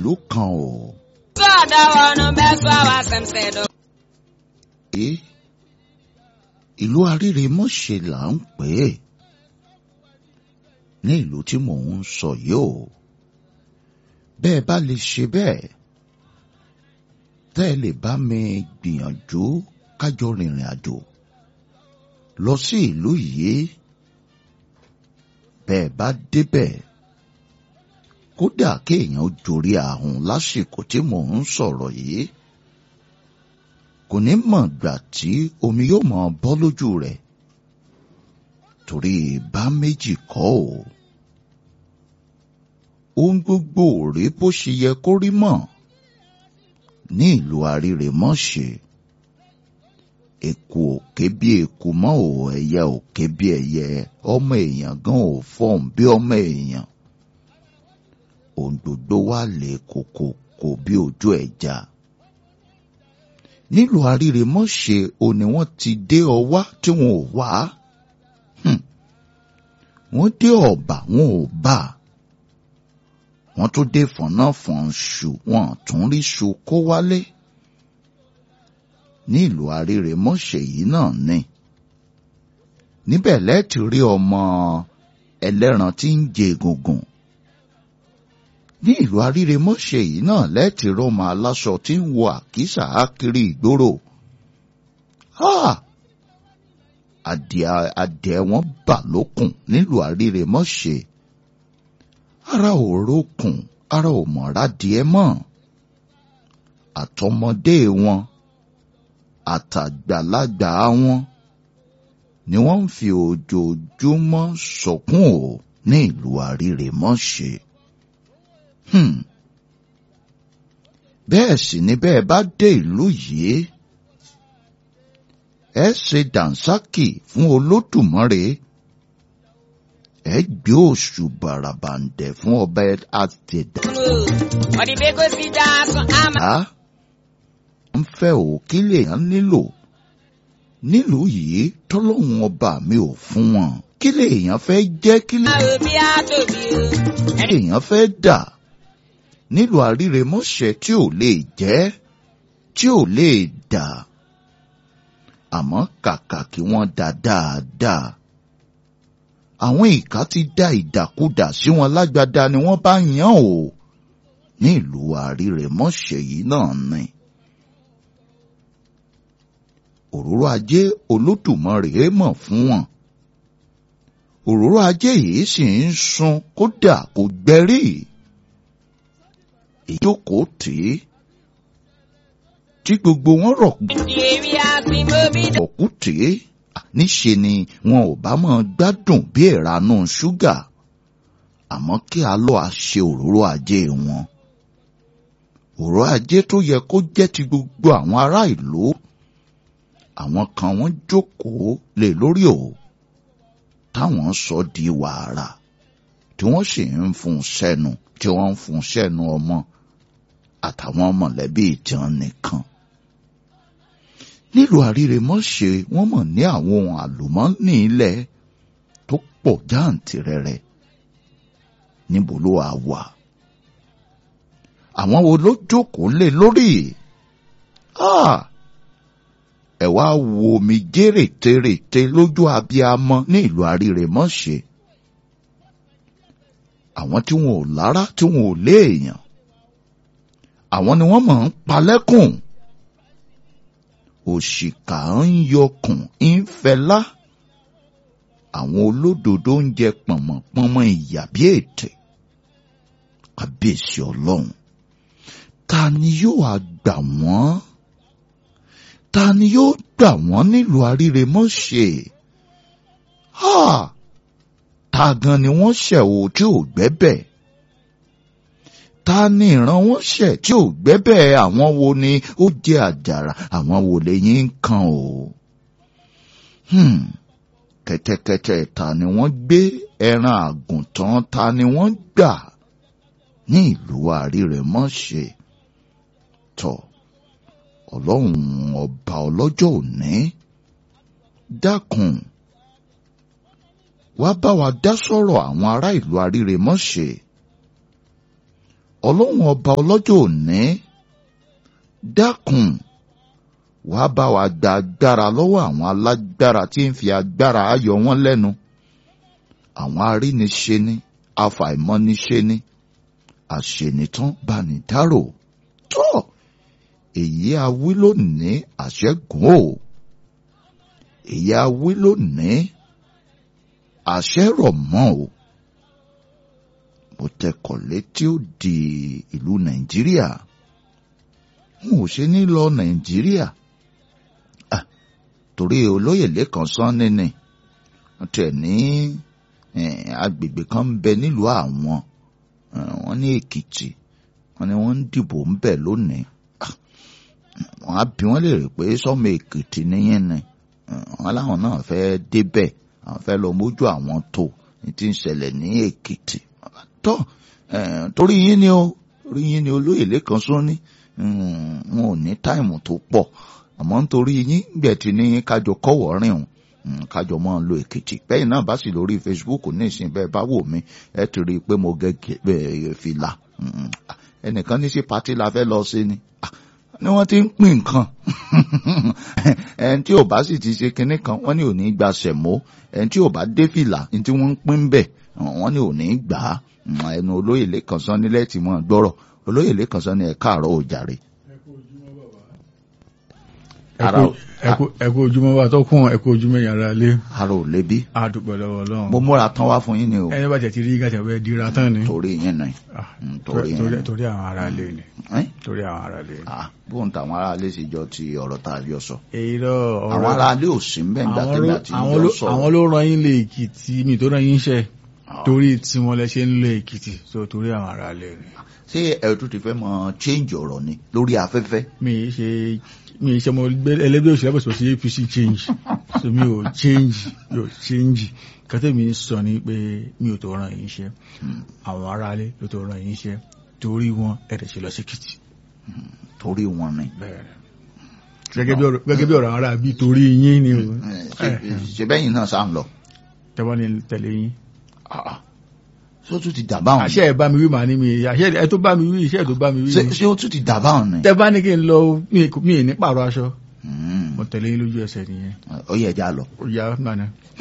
ìlú kan o. Sọ́ọ̀dọ̀ wọnú bẹ́ẹ̀ sọ wá sẹ́mṣẹ́ dọ̀. pé ìlú Arírèmọ́ṣe là ń pè é ní ìlú tí mò ń sọ yìí o bẹ́ẹ̀ bá lè ṣe bẹ́ẹ̀ tẹ́ ẹ lè bá mi gbìyànjú kájọ rìnrìn àjò lọ sí ìlú yìí bẹ́ẹ̀ bá débẹ̀ kódà kéèyàn ó jorí ahùn lásìkò tí mò ń sọ̀rọ̀ yìí kò ní mọ̀ gbà tí omi yóò mọ̀ bọ́ lójú rẹ̀ torí bá méjì kọ́ ò ohun gbogbo ò rí bó ṣe yẹ kó rí mọ́ ní ìlú Arírèmọ́ṣe eku òkè bí eku mọ́ ò ẹyẹ òkè bí ẹyẹ ọmọ èèyàn gan ò fọ́n bí ọmọ èèyàn ohun gbogbo wà lè kòkòkò bí ojú ẹja nílùú Arírèmọ́ṣe ò ní wọ́n ti dé ọwá tí wọn ò wá wọ́n dé ọ̀bà wọn ò bá wọ́n tún dé fọ̀nàfọ̀nṣù wọn tún rí ṣu kó wálé ní ìlú Arírèmọ́ṣe yìí náà ni níbẹ̀ lẹ́ẹ̀tì rí ọmọ ẹlẹ́ran tí ń jẹ egungun ní ìlú Arírèmọ́ṣe yìí náà lẹ́ẹ̀tì rí ọmọ aláṣọ tí ń wọ àkísà ákiri ìgboro adìẹ adìẹ wọn bà lókùn nílùú Arírèmọ́ṣe ara ò rókùn ara ò mọ̀ra díẹ̀ mọ́ àtọmọdé wọn àtàgbàlagbà wọn ni wọ́n ń fi ojoojúmọ́ sọkún o ní ìlú Arírèmọ́ṣe. Hmm. bẹ́ẹ̀ sì ni bẹ́ẹ̀ bá dé ìlú yìí ẹ ṣe dànsákì fún Olódùmarè ẹ gbé oṣù bàràbàǹdẹ̀ fún ọba àtẹ̀dá. Ọ̀dìbẹ́ kò sí já sọ àmà. a ń fẹ́ ò kí lèèyàn nílò nílùú yìí tọ́lọ́hun ọba mi ò fún wọn kí lèèyàn fẹ́ jẹ́ kí Àwọn òbí á tóbi o. lèèyàn fẹ́ dà nílùú Arírèmọ́ṣe tí ò lè jẹ́ tí ò lè dà àmọ́ kàkà kí wọ́n dà dáadáa àwọn ìka ti dá ìdàkudà sí wọn lágbádá ni wọ́n bá yàn o ní ìlú Arírèmọ́ṣe yìí náà ni òróró ajé Olódùmarè mọ̀ fún wọn òróró ajé yìí sì ń sun kódà kò gbẹrí ìjókòó tì í tí gbogbo wọn rọ̀ Ìdíyèmí àti mọ́bí dà. ọ̀kú tì í níṣe ni wọn ò bá máa gbádùn bí ìranú ṣúgà àmọ́ kí a lọ́ àṣe òróró ajé wọn òróró ajé tó yẹ kó jẹ́ ti gbogbo àwọn ará ìlú àwọn kan wọ́n jókòó lé lórí o táwọn sọ di wàrà tí wọ́n sì ń fún sẹ́nu tí wọ́n ń fún sẹ́nu ọmọ àtàwọn mọ̀lẹ́bí ìtàn nìkan nílùú Arírèmọ́ṣe wọ́n mọ̀ ní àwọn ohun àlùmọ́ọ́nì ilẹ̀ tó pọ̀ jáǹtìrẹrẹ níbo ló wà wà àwọn wo ló jókòó lé lórí Ah! ẹ wá wo mi jẹ́rètérètè lójú abiyamọ ní ìlú Arírèmọ́ṣe àwọn tí wọn ò lára tí wọn ò léèyàn àwọn ni wọ́n mọ̀ ń palẹ́kùn òṣìkà ń yọkùn ń fẹlá àwọn olódodo ń jẹ pọ̀nmọ̀pọ̀nmọ̀ ìyà bí ètè kábíyèsí ọlọ́run ta ni yóò wá gbà wọ́n ta ni yóò gbà wọ́n nílùú Arírèmọ́ṣe ha ta gan ni wọ́n ṣẹ̀ o tí ò gbẹ́bẹ̀ ta ni ìran wọn ṣẹ̀ tí ò gbẹ́bẹ̀ àwọn wo ni ó jẹ́ àjàrà àwọn wo lẹ́yìn ń kan o. Hmm. kẹ́tẹ́kẹ́tẹ́ ta ni wọ́n gbé ẹran àgùntàn ta ni wọ́n gbà ní ìlú Arírèmọ́ṣe tọ̀ ọlọ́run ọba ọlọ́jọ́ òní dákun wá bá wa dá sọ̀rọ̀ àwọn ará ìlú Arírèmọ́ṣe ọlọ́run ọba ọlọ́jọ́ òní dákun wàá bá wa gba agbára lọ́wọ́ àwọn alágbára tí ń fi agbára ayọ̀ wọn lẹ́nu àwọn aríniṣe ni afàìmọ́niṣe ni àṣenitán banidárò tó èyí awí lónìí àṣẹgùn o èyí awí lónìí àṣẹ rọ̀ mọ́ o mo tẹkọ̀ létí ó di ìlú nàìjíríà n ò ṣe ní lọ nàìjíríà ah, torí olóyè lẹ́kàn sán nínú tẹ̀ ní agbègbè kan ń bẹ nílùú àwọn wọ́n ní èkìtì wọ́n ní wọ́n ń dìbò ń bẹ lónìí wọ́n á bí wọ́n lè rè pé sọ́mọ èkìtì níyẹn ni wọ́n láwọn náà fẹ́ débẹ̀ àwọn fẹ́ lọ mójú àwọn tó ní tí ń ṣẹlẹ̀ ní èkìtì tó torí yín ni o torí yín ni olóyè lẹ́kan sún ní wọn ò ní táìmù tó pọ̀ àmọ́ nítorí yín gbẹ̀tì ní kájọ kọ́wọ́ rìn o kájọ máa lo èkìtì bẹ́ẹ̀ náà bá sì lórí Facebook ní ìsìn bẹ́ẹ̀ bá wò mí ẹ ti rí i pé mo gẹ́gẹ́ fìlà ẹnìkan ní sí pati la fẹ́ lọ sí ni ni wọ́n ti ń pín nǹkan ẹni tí ò bá sì ti ṣe kinní kan wọ́n ní ò ní gba sẹ̀mó ẹni tí ò bá dé fìlà ní tí wọ́n ń pín bẹ̀ wọ́n ní ò ní gbà á ẹnu olóyè lẹ́kàn sán nílẹ̀ tí wọ́n gbọ́rọ̀ olóyè lẹ́kàn sán ní ẹ̀ káàárọ̀ òjàre ẹkú ojúmọ́ wa tó kún ẹkú ojúmọ́ yàrá lé. ara ò lébi. a dúpẹ́ lọ́wọ́ Ọlọ́run. mo múra tán wá fún yín ni o. ẹni bá jẹ ti rí gàtẹ wẹ dira tán ni. torí yín ni. torí torí àwọn ará lé ni. torí àwọn ará lé ni. bóun tàwọn ará lé sì jọ ti ọ̀rọ̀ tá a jọ sọ. èyí lọ ọ̀rọ̀ àwọn ará lé ò sí mbẹ́ nígbà tẹ́lẹ̀ àti ìjọ sọ. àwọn ló rán yín lé Èkìtì mi tó rán yín ṣẹ torí tí wọn lẹ ṣe ń lé Èkìtì so torí àwọn ará lé ni. ṣé ẹ tún ti fẹ́ mọ change ọ̀rọ̀ ni lórí afẹ́fẹ́. mi ṣe mi ṣe mo ẹlẹgbẹ́ òṣèlú àbẹ̀sọ̀ sí APC change so mi ò change mi ò change kátẹ́ mi sọ ni pé mi ò tó ràn yín iṣẹ́ àwọn aráalé ló tó ràn yín iṣẹ́ torí wọn ẹ̀rẹ̀ ṣe lọ sí Èkìtì. torí wọn ni. gẹ́gẹ́ bí ọ̀rọ̀ ara bí torí yín ni o. ṣe bẹ́yìn náà sá ń lọ. tẹ́wọ́n ni tẹ̀lé yín. ṣé ó tún ti dà báwọn. àṣẹ ẹ̀ bá mi wí màá ní mi àṣẹ ẹ̀ tó bá mi wí iṣẹ́ ẹ̀ tó bá mi wí. ṣé ó tún ti dà báwọn ni. tẹ́ bá ní kí n lọ mi ì ní pààrọ̀ aṣọ mo tẹ̀lé yín lójú ẹsẹ̀ nìyẹn. ó yẹ ẹja lọ. ó yà mànà.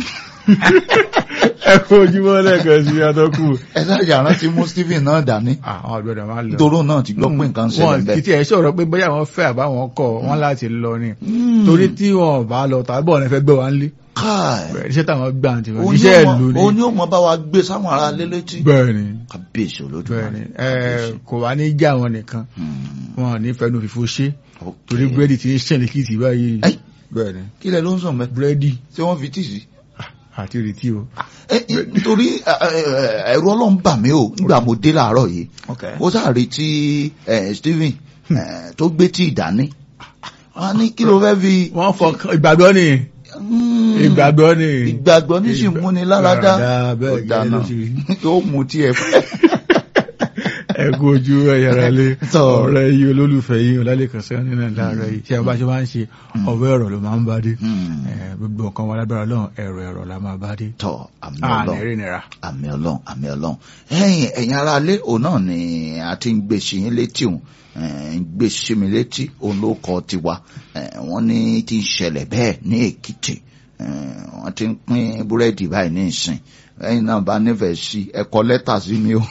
ẹ kó ojúmọ́ lẹ́ẹ̀kan sí atọ́kù. ẹ sáré àrántí mú Stephen náà dání. àwọn ọ̀gbẹ́dọ̀ máa lọ. nítorí náà ti gbọ́ pé nǹkan ṣẹlẹ̀ wọn bẹ́ẹ̀. kìtì ẹ̀ sọ̀rọ̀ pé bóyá wọn fẹ́ àbáwọn kọ̀ wọn láti lọ ni. torí tí wọn bá lọ tàbí ọ̀nà fẹ́ gbé wa ńlé. káì iṣẹ́ táwọn gbà ti wọn iṣẹ́ ìlú ni. òní ò mọ bá wa gbé sáwọn ará lé létí. bẹ́ẹ̀ni kábíyèsí olódùmarè. bẹ́ẹ̀ni ẹ kò wá ní já wọn nìkan wọn ò ní fẹnu fìfo ṣe torí búrẹ́dì ti ń ṣẹlẹ̀ kìtì báyìí. Ẹ́ì. bẹ́ẹ̀ni kí lẹ ló ń sàn mẹ́. búrẹ́dì ṣé wọ́n fi tíì sí. àti ìrètí o. ẹ ẹ, nítorí ẹ, ẹ, ẹ, ẹ̀rù ọlọ́run bà mí o nígbà mo dé láàárọ̀ yìí mo sáré tí ẹ, Stephen ẹ, tó gbé tí ìdání wọn ní kí ló fẹ́ fi. wọ́n fọkàn ìgbàgbọ́ ni Mm, ìgbàgbọ́ ni. ìgbàgbọ́ ní sì múni láradá Láradá, bẹ́ẹ̀ gẹ́gẹ́ ló ṣe rí. ó mu tí ẹ fẹ́. ẹ kú ojú ẹyàrá lé Tọ́. ọ̀rẹ́ yìí olólùfẹ́ yìí ọlálẹ́kan sẹ́wọ́n nínú láàárọ̀ yìí tí a bá ṣe máa ń ṣe ọ̀wọ́ ẹ̀rọ ló máa ń bá dé Mm. Eh, gbogbo nǹkan wa lágbára lọ́hùn ẹ̀rọ ẹ̀rọ la máa bá dé. tọ àmì àná Ọlọ́run eré nira. àmì Ọlọ́run àmì Ọlọ́run ẹ̀yin ẹ̀yin ará ilé òun náà ni a ti ń gbé sí yín létí òun ń gbé sí mi létí òun ló kọ tiwa Eh, wọ́n ní ti ń ṣẹlẹ̀ bẹ́ẹ̀ ní Èkìtì Eh, wọ́n ti ń pín búrẹ́dì báyìí ní ìsìn ẹ̀yin náà bá nífẹ̀ẹ́ sí ẹ kọ lẹ́tà sí mi o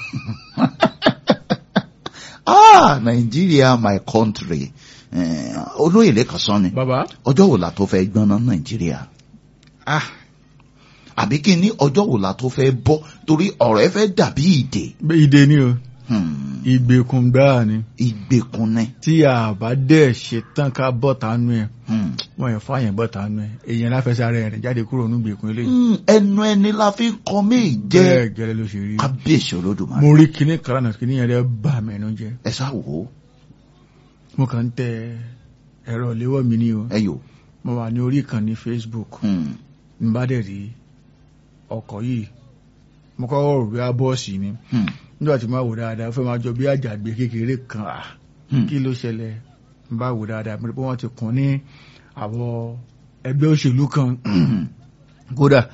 ah Nàìjíríà my country Eh, olóyè lẹ́kàn sán ni bàbá ọjọ́ wo la tó fẹ́ gbọ́ná Nàìjíríà ah àbí kí ni ọjọ́ wo la tó fẹ́ bọ́ torí ọ̀rọ̀ ẹ fẹ́ dàbí ìdè bẹ́ ìdè ni o Hmm, ìgbèkùn gbáà ni ìgbèkùn ni tí a bá dẹ̀ ṣe tán ká bọ́ tánú ẹ̀ Hmm. wọ́n yẹn fáyẹn bọ́ tánú ẹ̀ èèyàn láfẹsẹ̀ ara ẹ̀ jáde kúrò ní ìgbèkùn eléyìí. Hmm, ẹnu ẹni la fi ń kọ mí jẹ bẹ́ẹ̀ gẹ́lẹ́ ló ṣe rí. kábíyèsí olódùmarè mo rí kinní kan lánàá kinní yẹn rẹ bà mí ẹnu jẹ́ ẹ sá wò ó mo kàn ń tẹ ẹ̀rọ ìléwọ́ mi ní o ẹ yò mo wà ní orí ìkànnì Facebook Hmm, n bá dẹ̀ rí ọkọ̀ yìí mo kọ́ rò bí abọ́ọ̀sì ni hmm, nígbà tí mo wò dáadáa ó fẹ́ máa jọ bí àjàgbé kékeré kan à hmm. kí ló ṣẹlẹ̀ n bá wò dáadáa mo rí pé wọ́n ti kún ní àwọ̀ ẹgbẹ́ òṣèlú kan Hmm, kódà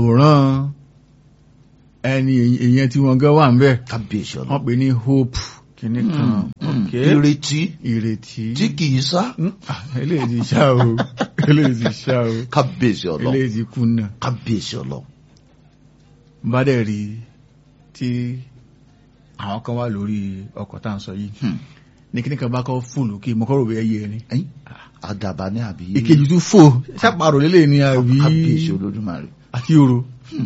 àwòrán ẹni èèyàn tí wọ́n gan wà ń bẹ̀ kábíyèsí wọ́n ọlọ́run pè ní Hope kìíní kan Mm, ok ìrètí ìrètí tí kìí sá Mm, ah, eléyìí ti ṣá o eléyìí ti ṣá o kábíyèsí ọlọ eléyìí ti kùnà kábíyèsí ọlọ. bá dẹ̀ rí tí àwọn kan wà lórí ọkọ̀ tá à ń sọ yìí Hmm. ní kíní kan bá kọ́ fóònù kí mo kọ́ rò bẹ́ẹ̀ yẹ ni Ẹ̀yìn, àdàbà ní àbí ìkejì tún fò ṣàpàrọ̀ lélẹ̀ ni àbí kábíyèsí olódùmarè. àti oro Hmm.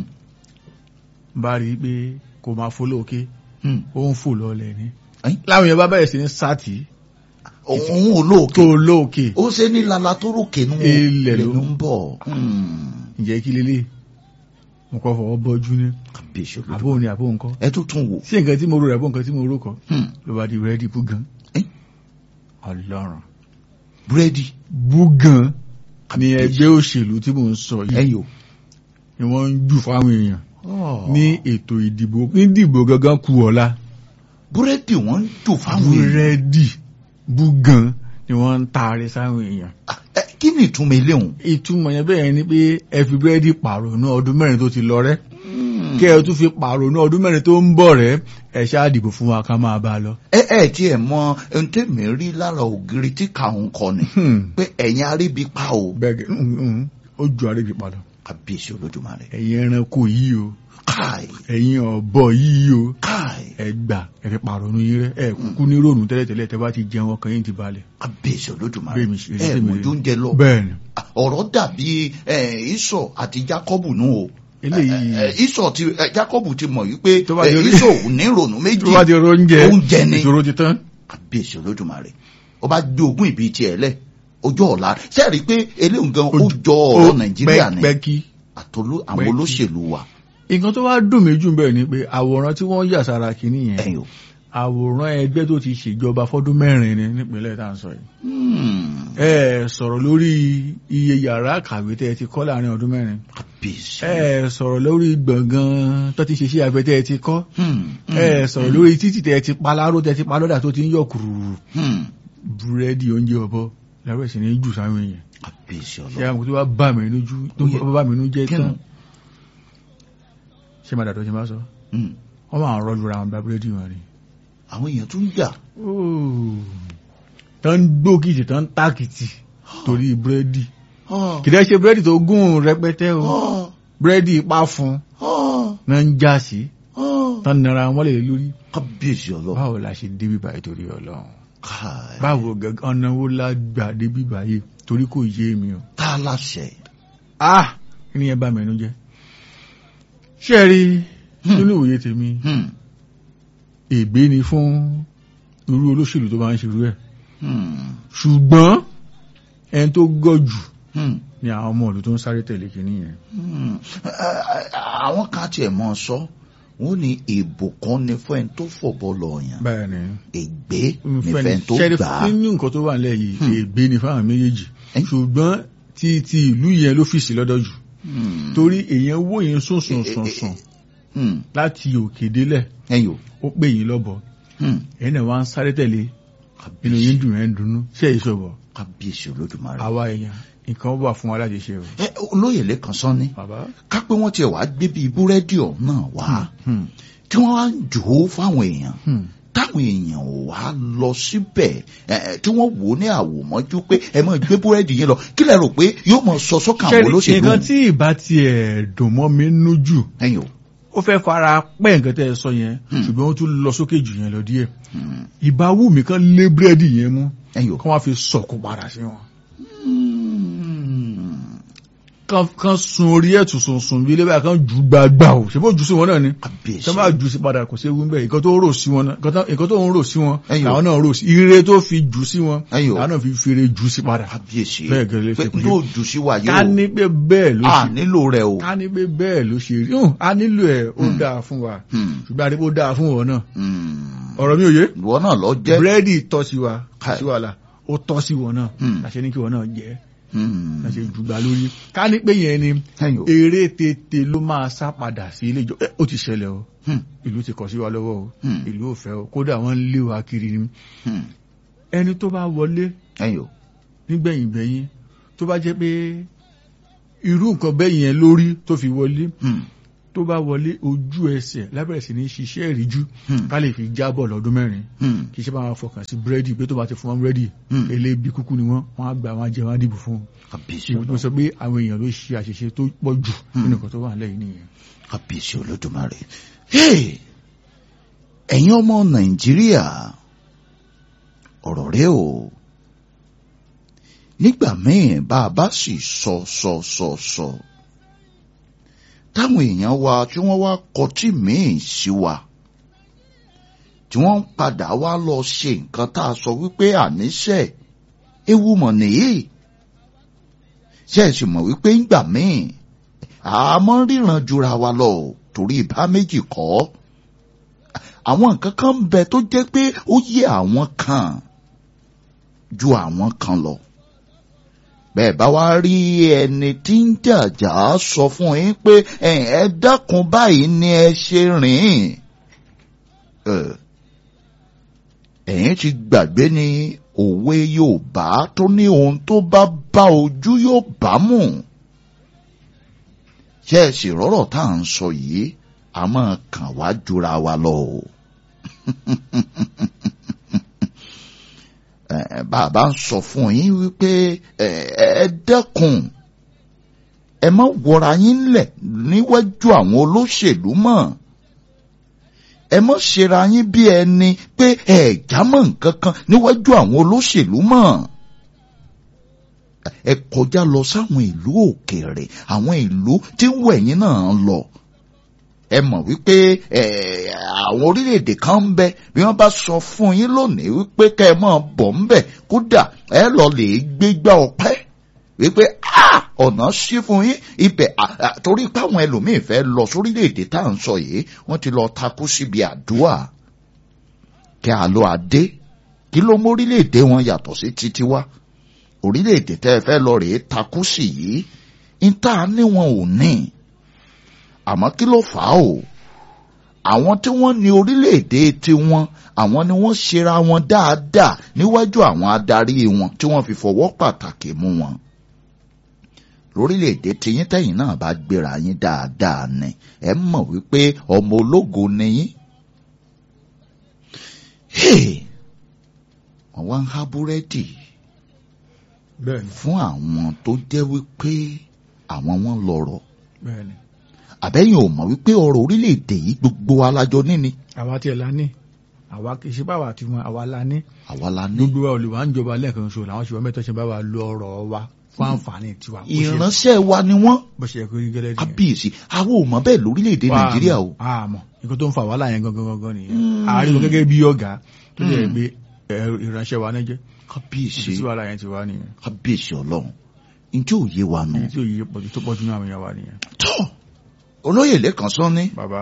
bá rí i pé kò máa fò lóòkè Hmm. ó ń fò lọ́lẹ̀ ni Ẹ̀yìn, láwọn yẹn bá bẹ̀rẹ̀ sí ní sátì òun ò lóòkè tó lóòkè ó ṣe ní lala tó rókè nù Ilẹ̀ ló- lẹ́nu ń bọ̀. Hmm. ǹjẹ́ kí lélẹ̀ mo kọ́ fọwọ́ bọ́jú ní kábíyèsí olódùmarè. àbó ni àbó nǹkan ẹ tó tún wò. sí nǹkan tí mo rò rẹ̀ bó nǹkan tí mo rò kọ́ Hmm. ló bá di rẹ́dí búgan Ẹ́. ọlọ́run búrẹ́dì búgan ní Kábíyèsí. ẹgbẹ́ òṣèlú tí mò ń sọ yìí ẹ̀yìn o. ni wọ́n ń jù fáwọn èèyàn Oh. ní ètò ìdìbò ní ìdìbò gangan kù ọ̀la búrẹ́dì wọ́n ń jò fáwọn èèyàn. búrẹ́dì búgan ni wọ́n ń taari sáwọn èèyàn Ah, ẹ, kí ni ìtumọ̀ ilé òun. ìtumọ̀ yẹn bẹ́ẹ̀ ni pé ẹ fi búrẹ́dì pààrọ̀ ní ọdún mẹ́rin tó ti lọ rẹ́ kẹ́ ẹ tún fi pààrọ̀ ní ọdún mẹ́rin tó ń bọ̀ rẹ́ ẹ ṣáà dìbò fún wa ká máa bá a lọ. ẹ ẹ tí ẹ mọ ohun tèmi rí lára ògiri tí kàún kọ ni Hmm. pé ẹ̀yin aríbi pa o. bẹ́ẹ̀ gẹ́ mm, mm, ó ju àrègbè padà kábíyèsí olódùmarè. ẹ̀yin ẹranko yìí o káì ẹ̀yin ọ̀bọ yìí o káì ẹ gbà ẹ fi pààrọ̀ ní yín rẹ́ ẹ kúkú ní ròònù tẹ́lẹ̀tẹ́lẹ̀ tẹ́ bá ti jẹun ọkàn yín ti balẹ̀. kábíyèsí olódùmarè. Bẹ́ẹ̀ mi ṣe rí, ẹ bẹ́ẹ̀ mi mọ̀jú rí. oúnjẹ lọ. bẹ́ẹ̀ ni Ah, ọ̀rọ̀ dàbí ẹ, ìsọ̀ àti jákọ́bù nù o. eléyìí Ẹ, ẹ, ìsọ̀ ti ẹ, jákọ́bù ti mọ̀ wípé Tó bá ẹ, di orí- ìsọ̀ ò ní ronú méjì. tó bá ti ro oúnjẹ oúnjẹ ni. ìṣòro ti tán. kábíyèsí olódùmarè ó bá gbé ogún ìbí tiẹ̀ lẹ̀ ojú ọ̀la sẹ́ẹ̀rí pé eléyìí gan ó jọ ọ̀rọ̀ nàìjíríà ni pẹ́kí. àtolú àwọn pẹ́kí. olóṣèlú wa nǹkan tó wá dùn mí jù bẹ́ẹ̀ ni pé àwòrán tí wọ́n yà sára kìíní yẹn ẹ̀yìn o. àwòrán ẹgbẹ́ tó ti ṣèjọba fọ́dún mẹ́rin ni nípínlẹ̀ tá à ń sọ yìí. Hmm, ẹ sọ̀rọ̀ lórí iye yàrá kàwé tẹ́ ẹ ti kọ́ láàrin ọdún mẹ́rin. kábíyèsí. ẹ sọ̀rọ̀ lórí gbọ̀ngàn tó ti ṣe sí abẹ tẹ́ ẹ ti kọ́. Hmm, hmm, ẹ sọ̀rọ̀ lórí títì tẹ́ ẹ ti pa láró tẹ́ ẹ ti pa lọ́dà tó ti ń yọ kùrùrù. hmm, búrẹ́dì oúnjẹ ọ̀bọ láró ẹ̀sìn ní jù sáwọn èèyàn. kábíyèsí ṣé ọlọ́run àwọn tó bá bà mí lójú tó Ó yẹ. bá bà mí lójú jẹ́ Kí ni? tán. ṣé máa dàdọ́ ṣe máa sọ Hmm, wọ́n máa ń rọ́jú ra àwọn bá búrẹ́dì wọn ni. àwọn èèyàn tún jà tán ń gbókìtì tán ń tàkìtì torí búrẹ́dì Ah, kìdẹ́ ṣe búrẹ́dì tó gùn rẹpẹtẹ o ah, búrẹ́dì ipá fún ah, náà ń já sí ah. tán nara wọn lè lórí kábíyèsí ọlọ́run báwo la ṣe débi báyìí torí ọlọ́run káì báwo gẹ́gẹ́ ọ̀nà wo la gbà débi báyìí torí kò yé mi o tá a láṣẹ. ah kí ni ẹ bá mẹ́nu jẹ́ ṣé ẹ rí Hmm. nínú ìwòye tèmi Hmm, ègbé ni fún irú olóṣèlú tó bá ń ṣerú ẹ̀ hmm, ṣùgbọ́n ẹni tó gọ̀ jù hmm. ni àwọn ọmọ ìlú tó ń sáré tẹ̀lé kìíní yẹn Hmm. Ẹ- ẹ- àwọn kan tiẹ̀ mọ́ sọ wọ́n ní ìbò kan ní fún ẹni tó fọ̀bọ lọ yàn báyìí ni ègbé ní fún fẹ́ni ẹni tó ṣẹ́rí gbà á. nínú nǹkan tó wà nílẹ̀ yìí Hmm. ègbé ni fáwọn méjèèjì Ẹ́. ṣùgbọ́n ti ti ìlú yẹn ló fìsì lọ́dọ̀ jù Hmm. torí èèyàn wó yẹn sùn sùn sùn sùn Hmm. láti òkè délẹ̀ ẹ̀yin o. ó pè yín lọ́bọ̀ Hmm. ẹ̀yin náà wá ń sáré tẹ̀lé inú yín dùn ẹ̀ ń dunnú ṣé ìṣòbọ̀ kábíyèsí olódùmarè. àwa èèyàn nǹkan wà fún wa láti ṣe o. ẹ olóyè lẹ́kan sọ ni bàbá ká pé wọ́n tiẹ̀ wá gbé bíi búrẹ́dì ọ̀hún náà wá Hmm. tí wọ́n wá ń jò ó fáwọn èèyàn Hmm. táwọn èèyàn ò wá lọ síbẹ̀ ẹ, ẹ, tí wọ́n wò ó ní àwòmọ́jú pé ẹ máa gbé búrẹ́dì yẹn lọ kí lẹ rò pé yóò mọ sọ sọ́kàn àwọn ṣẹ́rí olóṣèlú nǹkan tí ìbá tiẹ̀ dùn mọ́ mi nú jù ẹ̀yin o. ó fẹ́ fara pẹ́ nǹkan tẹ́ ẹ sọ yẹn Hmm. ṣùgbọ́n ó tún lọ sókè jù yẹn lọ díẹ̀ Hmm. ìbá wù mí kán lé búrẹ́dì yẹn mú ẹ̀yin o. kán wá fi sọ̀kò padà sí wọn. Hmm. kán kán sun orí ẹ̀ tún sun sun bí ilé báyìí kán jù gbàgbà o ṣe bó jù sí wọn náà ni kábíyèsí tán bá jù sí padà kò sí ewu ń bẹ̀ nǹkan tó rò sí wọn náà nǹkan tó- nǹkan tó ń rò sí wọn Ẹ̀yin o. làwọn náà rò sí ire tó fi jù sí wọn Ẹ̀yin o. làwọn náà fi fèrè jù sí padà. kábíyèsí Bẹ́ẹ̀ gẹ́lẹ́ pé ṣe pé- yóò jù sí wa ká yóò ní pé bẹ́ẹ̀ ló a ṣe nílò rẹ o. ká ní pé bẹ́ẹ̀ ló ṣe rí hùn a nílò ẹ̀ ó Hmm. dáa fún wa Hmm. ṣùgbọ́n a ní pé ó dáa fún wọn náà Hmm. ọ̀rọ̀ mi ò yé ìwọ náà lọ jẹ́. búrẹ́dì tọ́ sí wa Káì. sí wàhálà ó tọ́ sí wọn náà Hmm. àṣẹ ní kí wọn náà jẹ́ Hmm. àṣẹ ìjùgbà lórí ká ní pé yẹn ni ẹ̀yin o. eré tètè ló máa sá padà sí ilé ìjọ ẹ, ó ti ṣẹlẹ̀ o Hmm. ìlú ti kọ̀ sí wa lọ́wọ́ o Hmm. ìlú ò fẹ́ o kódà wọ́n ń lé wa kiri ni Hmm. ẹni tó bá wọlé ẹ̀yin o. nígbẹ̀yìn gbẹ̀yìn tó bá jẹ́ pé irú nǹkan bẹ́ẹ̀ yẹn lórí tó fi wọlé Hmm. tó bá wọlé ojú ẹsẹ̀ lábẹ̀rẹ̀ sí ní ṣiṣẹ́ ìríjú Hmm. ká lè fi jábọ̀ lọ́dún mẹ́rin Hmm. kì í ṣe bá wọn fọkàn sí búrẹ́dì pé tó bá ti fún wọn búrẹ́dì Hmm. elébi kúkú ni wọ́n wọ́n á gbà wọ́n á jẹ wọ́n á dìbò fún wọn kábíyèsí ìwé tó ọlọ́run sọ pé àwọn èèyàn ló ṣe àṣìṣe tó pọ̀ jù nínú nǹkan tó wà lẹ́yìn nìyẹn. kábíyèsí olódùmarè Hey! ẹ̀yin ọmọ nàìjíríà ọ̀rọ̀ rẹ o nígbà míì bá a bá sì sọ sọ sọ sọ táwọn èèyàn wa tí wọ́n wá kọtí míì sí wa tí wọ́n ń padà wá lọ ṣe nǹkan tá a sọ wípé àníṣe ewu mọ̀ nìyí ṣe é sì mọ̀ wípé ńgbà míì àmọ́ ríran jura wa lọ o, torí ìbá méjì kọ́ àwọn nǹkan kan ń bẹ tó jẹ́ pé ó yé àwọn kan ju àwọn kan lọ bẹ́ẹ̀ bá wá rí ẹni tí ń jàjà sọ fún yín pé ẹ ẹ dákun báyìí ni ẹ ṣe rìn ẹ ẹ̀yin ti gbàgbé ni òwe Yorùbá tó ní ohun tó bá bá ojú yóò bá mú ṣé ẹ sì rọ́rọ̀ tá à ń sọ yìí a máa kàn wá jura wa lọ o. Eh, bàbá ń sọ fún yín wípé eh, ẹ dẹ́kun ẹ má wọra yín lẹ̀ níwájú àwọn olóṣèlú mọ́ ẹ má ṣera yín bí ẹni pé ẹ jámọ́ nǹkan kan níwájú àwọn olóṣèlú mọ́ ẹ kọjá lọ sáwọn ìlú òkèèrè àwọn ìlú tí wẹ̀yìn náà lọ ẹ mọ̀ wípé ẹ àwọn orílẹ̀-èdè kan ń bẹ bí wọ́n bá sọ fún yín lónìí wípé kẹ́ ẹ máa bọ̀ ń bẹ̀ kódà ẹ lọ lè gbégbá ọpẹ́ wípé a ọ̀nà sí fún yín ibẹ̀ à- à, torí pé àwọn ẹlòmíín fẹ́ lọ sórílẹ̀-èdè tá à ń sọ yìí wọ́n ti lọ takú síbi àdúrà kẹ́ a lọ adé kí ló mú orílẹ̀-èdè wọn yàtọ̀ sí titi wa orílẹ̀-èdè tẹ́ ẹ fẹ́ lọ rèé takú sí yìí ń tà ní wọn ò ní àmọ́ kí ló fà á o àwọn tí wọ́n ní orílẹ̀-èdè tiwọn àwọn ni wọ́n ṣera wọn dáadáa níwájú àwọn adarí wọn tí wọ́n fi fọwọ́ pàtàkì mú wọn lórílẹ̀-èdè tiyín tẹ̀yìn náà bá gbéra yín dáadáa ni ẹ mọ̀ wípé ọmọ ológo ni yín. Hey! wọ́n wá ń há búrẹ́dì bẹ́ẹ̀ni fún àwọn tó jẹ́ wípé àwọn wọn lọ́rọ̀ bẹ́ẹ̀ni àbẹ́yìn ò mọ̀ wípé ọrọ̀ orílẹ̀-èdè yìí gbogbo alájọ níní àwa tiẹ̀ la ní àwa kì í ṣe báwa tí wọn àwa la ní àwa la ní. gbogbo wa olùwà ń jọba lẹ́ẹ̀kan ṣo làwọn ṣùgbọ́n mẹ́tọ́ ṣe bá wa lo ọ̀rọ̀ wa fún àǹfààní tiwa bó ṣe- ìránṣẹ́ wa ni wọ́n bó ṣe yẹ kó rí gẹ́lẹ́ nìyẹn. kábíyèsí àwọn ò mọ̀ bẹ́ẹ̀ lórílẹ̀-èdè Wà á nàìjíríà o. mọ̀, á mọ̀ nǹkan tó ń fa wàhálà yẹn gangan gangan nìyẹn Mm. àárín wọn gẹ́gẹ́ bí ọ̀gá tó lè Mm. gbé ẹ, ìránṣẹ́ wa náà jẹ́ kábíyèsí ibi tí wàhálà yẹn ti wá nìyẹn kábíyèsí ọlọ́run ǹjẹ́ òye wa nù. ibi tí òye pọ̀jù tó pọ̀jù náà àwọn èèyàn wa nìyẹn. tọ́ olóyè lẹ́kàn sọ ní bàbá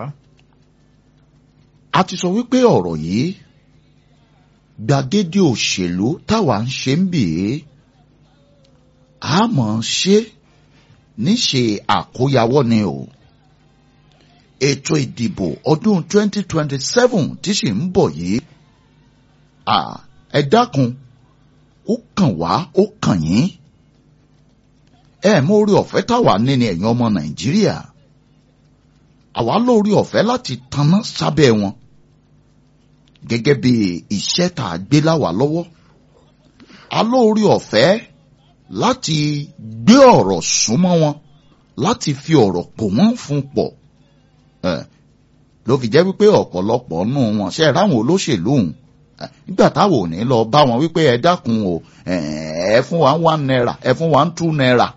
a ti sọ wípé ọ̀rọ̀ yìí gbàgede òṣèlú táwa ń ṣe ń bì í a mọ̀ ń ṣe níṣe àkóyawọ́ ni o ètò ìdìbò ọdún 2027 tí sì ń bọ̀ yìí à ẹ dákun ó kàn wá ó kàn yín ẹ mú orí ọ̀fẹ́ táwa ní ni ẹ̀yin ọmọ nàìjíríà àwa lórí ọ̀fẹ́ láti tanná sábẹ́ wọn gẹ́gẹ́ bí iṣẹ́ tá a gbé láwa lọ́wọ́ a lórí ọ̀fẹ́ láti gbé ọ̀rọ̀ súnmọ́ wọn láti fi ọ̀rọ̀ pò wọ́n fún pọ̀ ẹ̀ ló fi jẹ́ wípé ọ̀pọ̀lọpọ̀ nù wọn ṣe ráwọn olóṣèlú òun nígbà táwọn ò ní lọ bá wọn wípé ẹ dákun o ẹ fún wa one naira ẹ fún wa two naira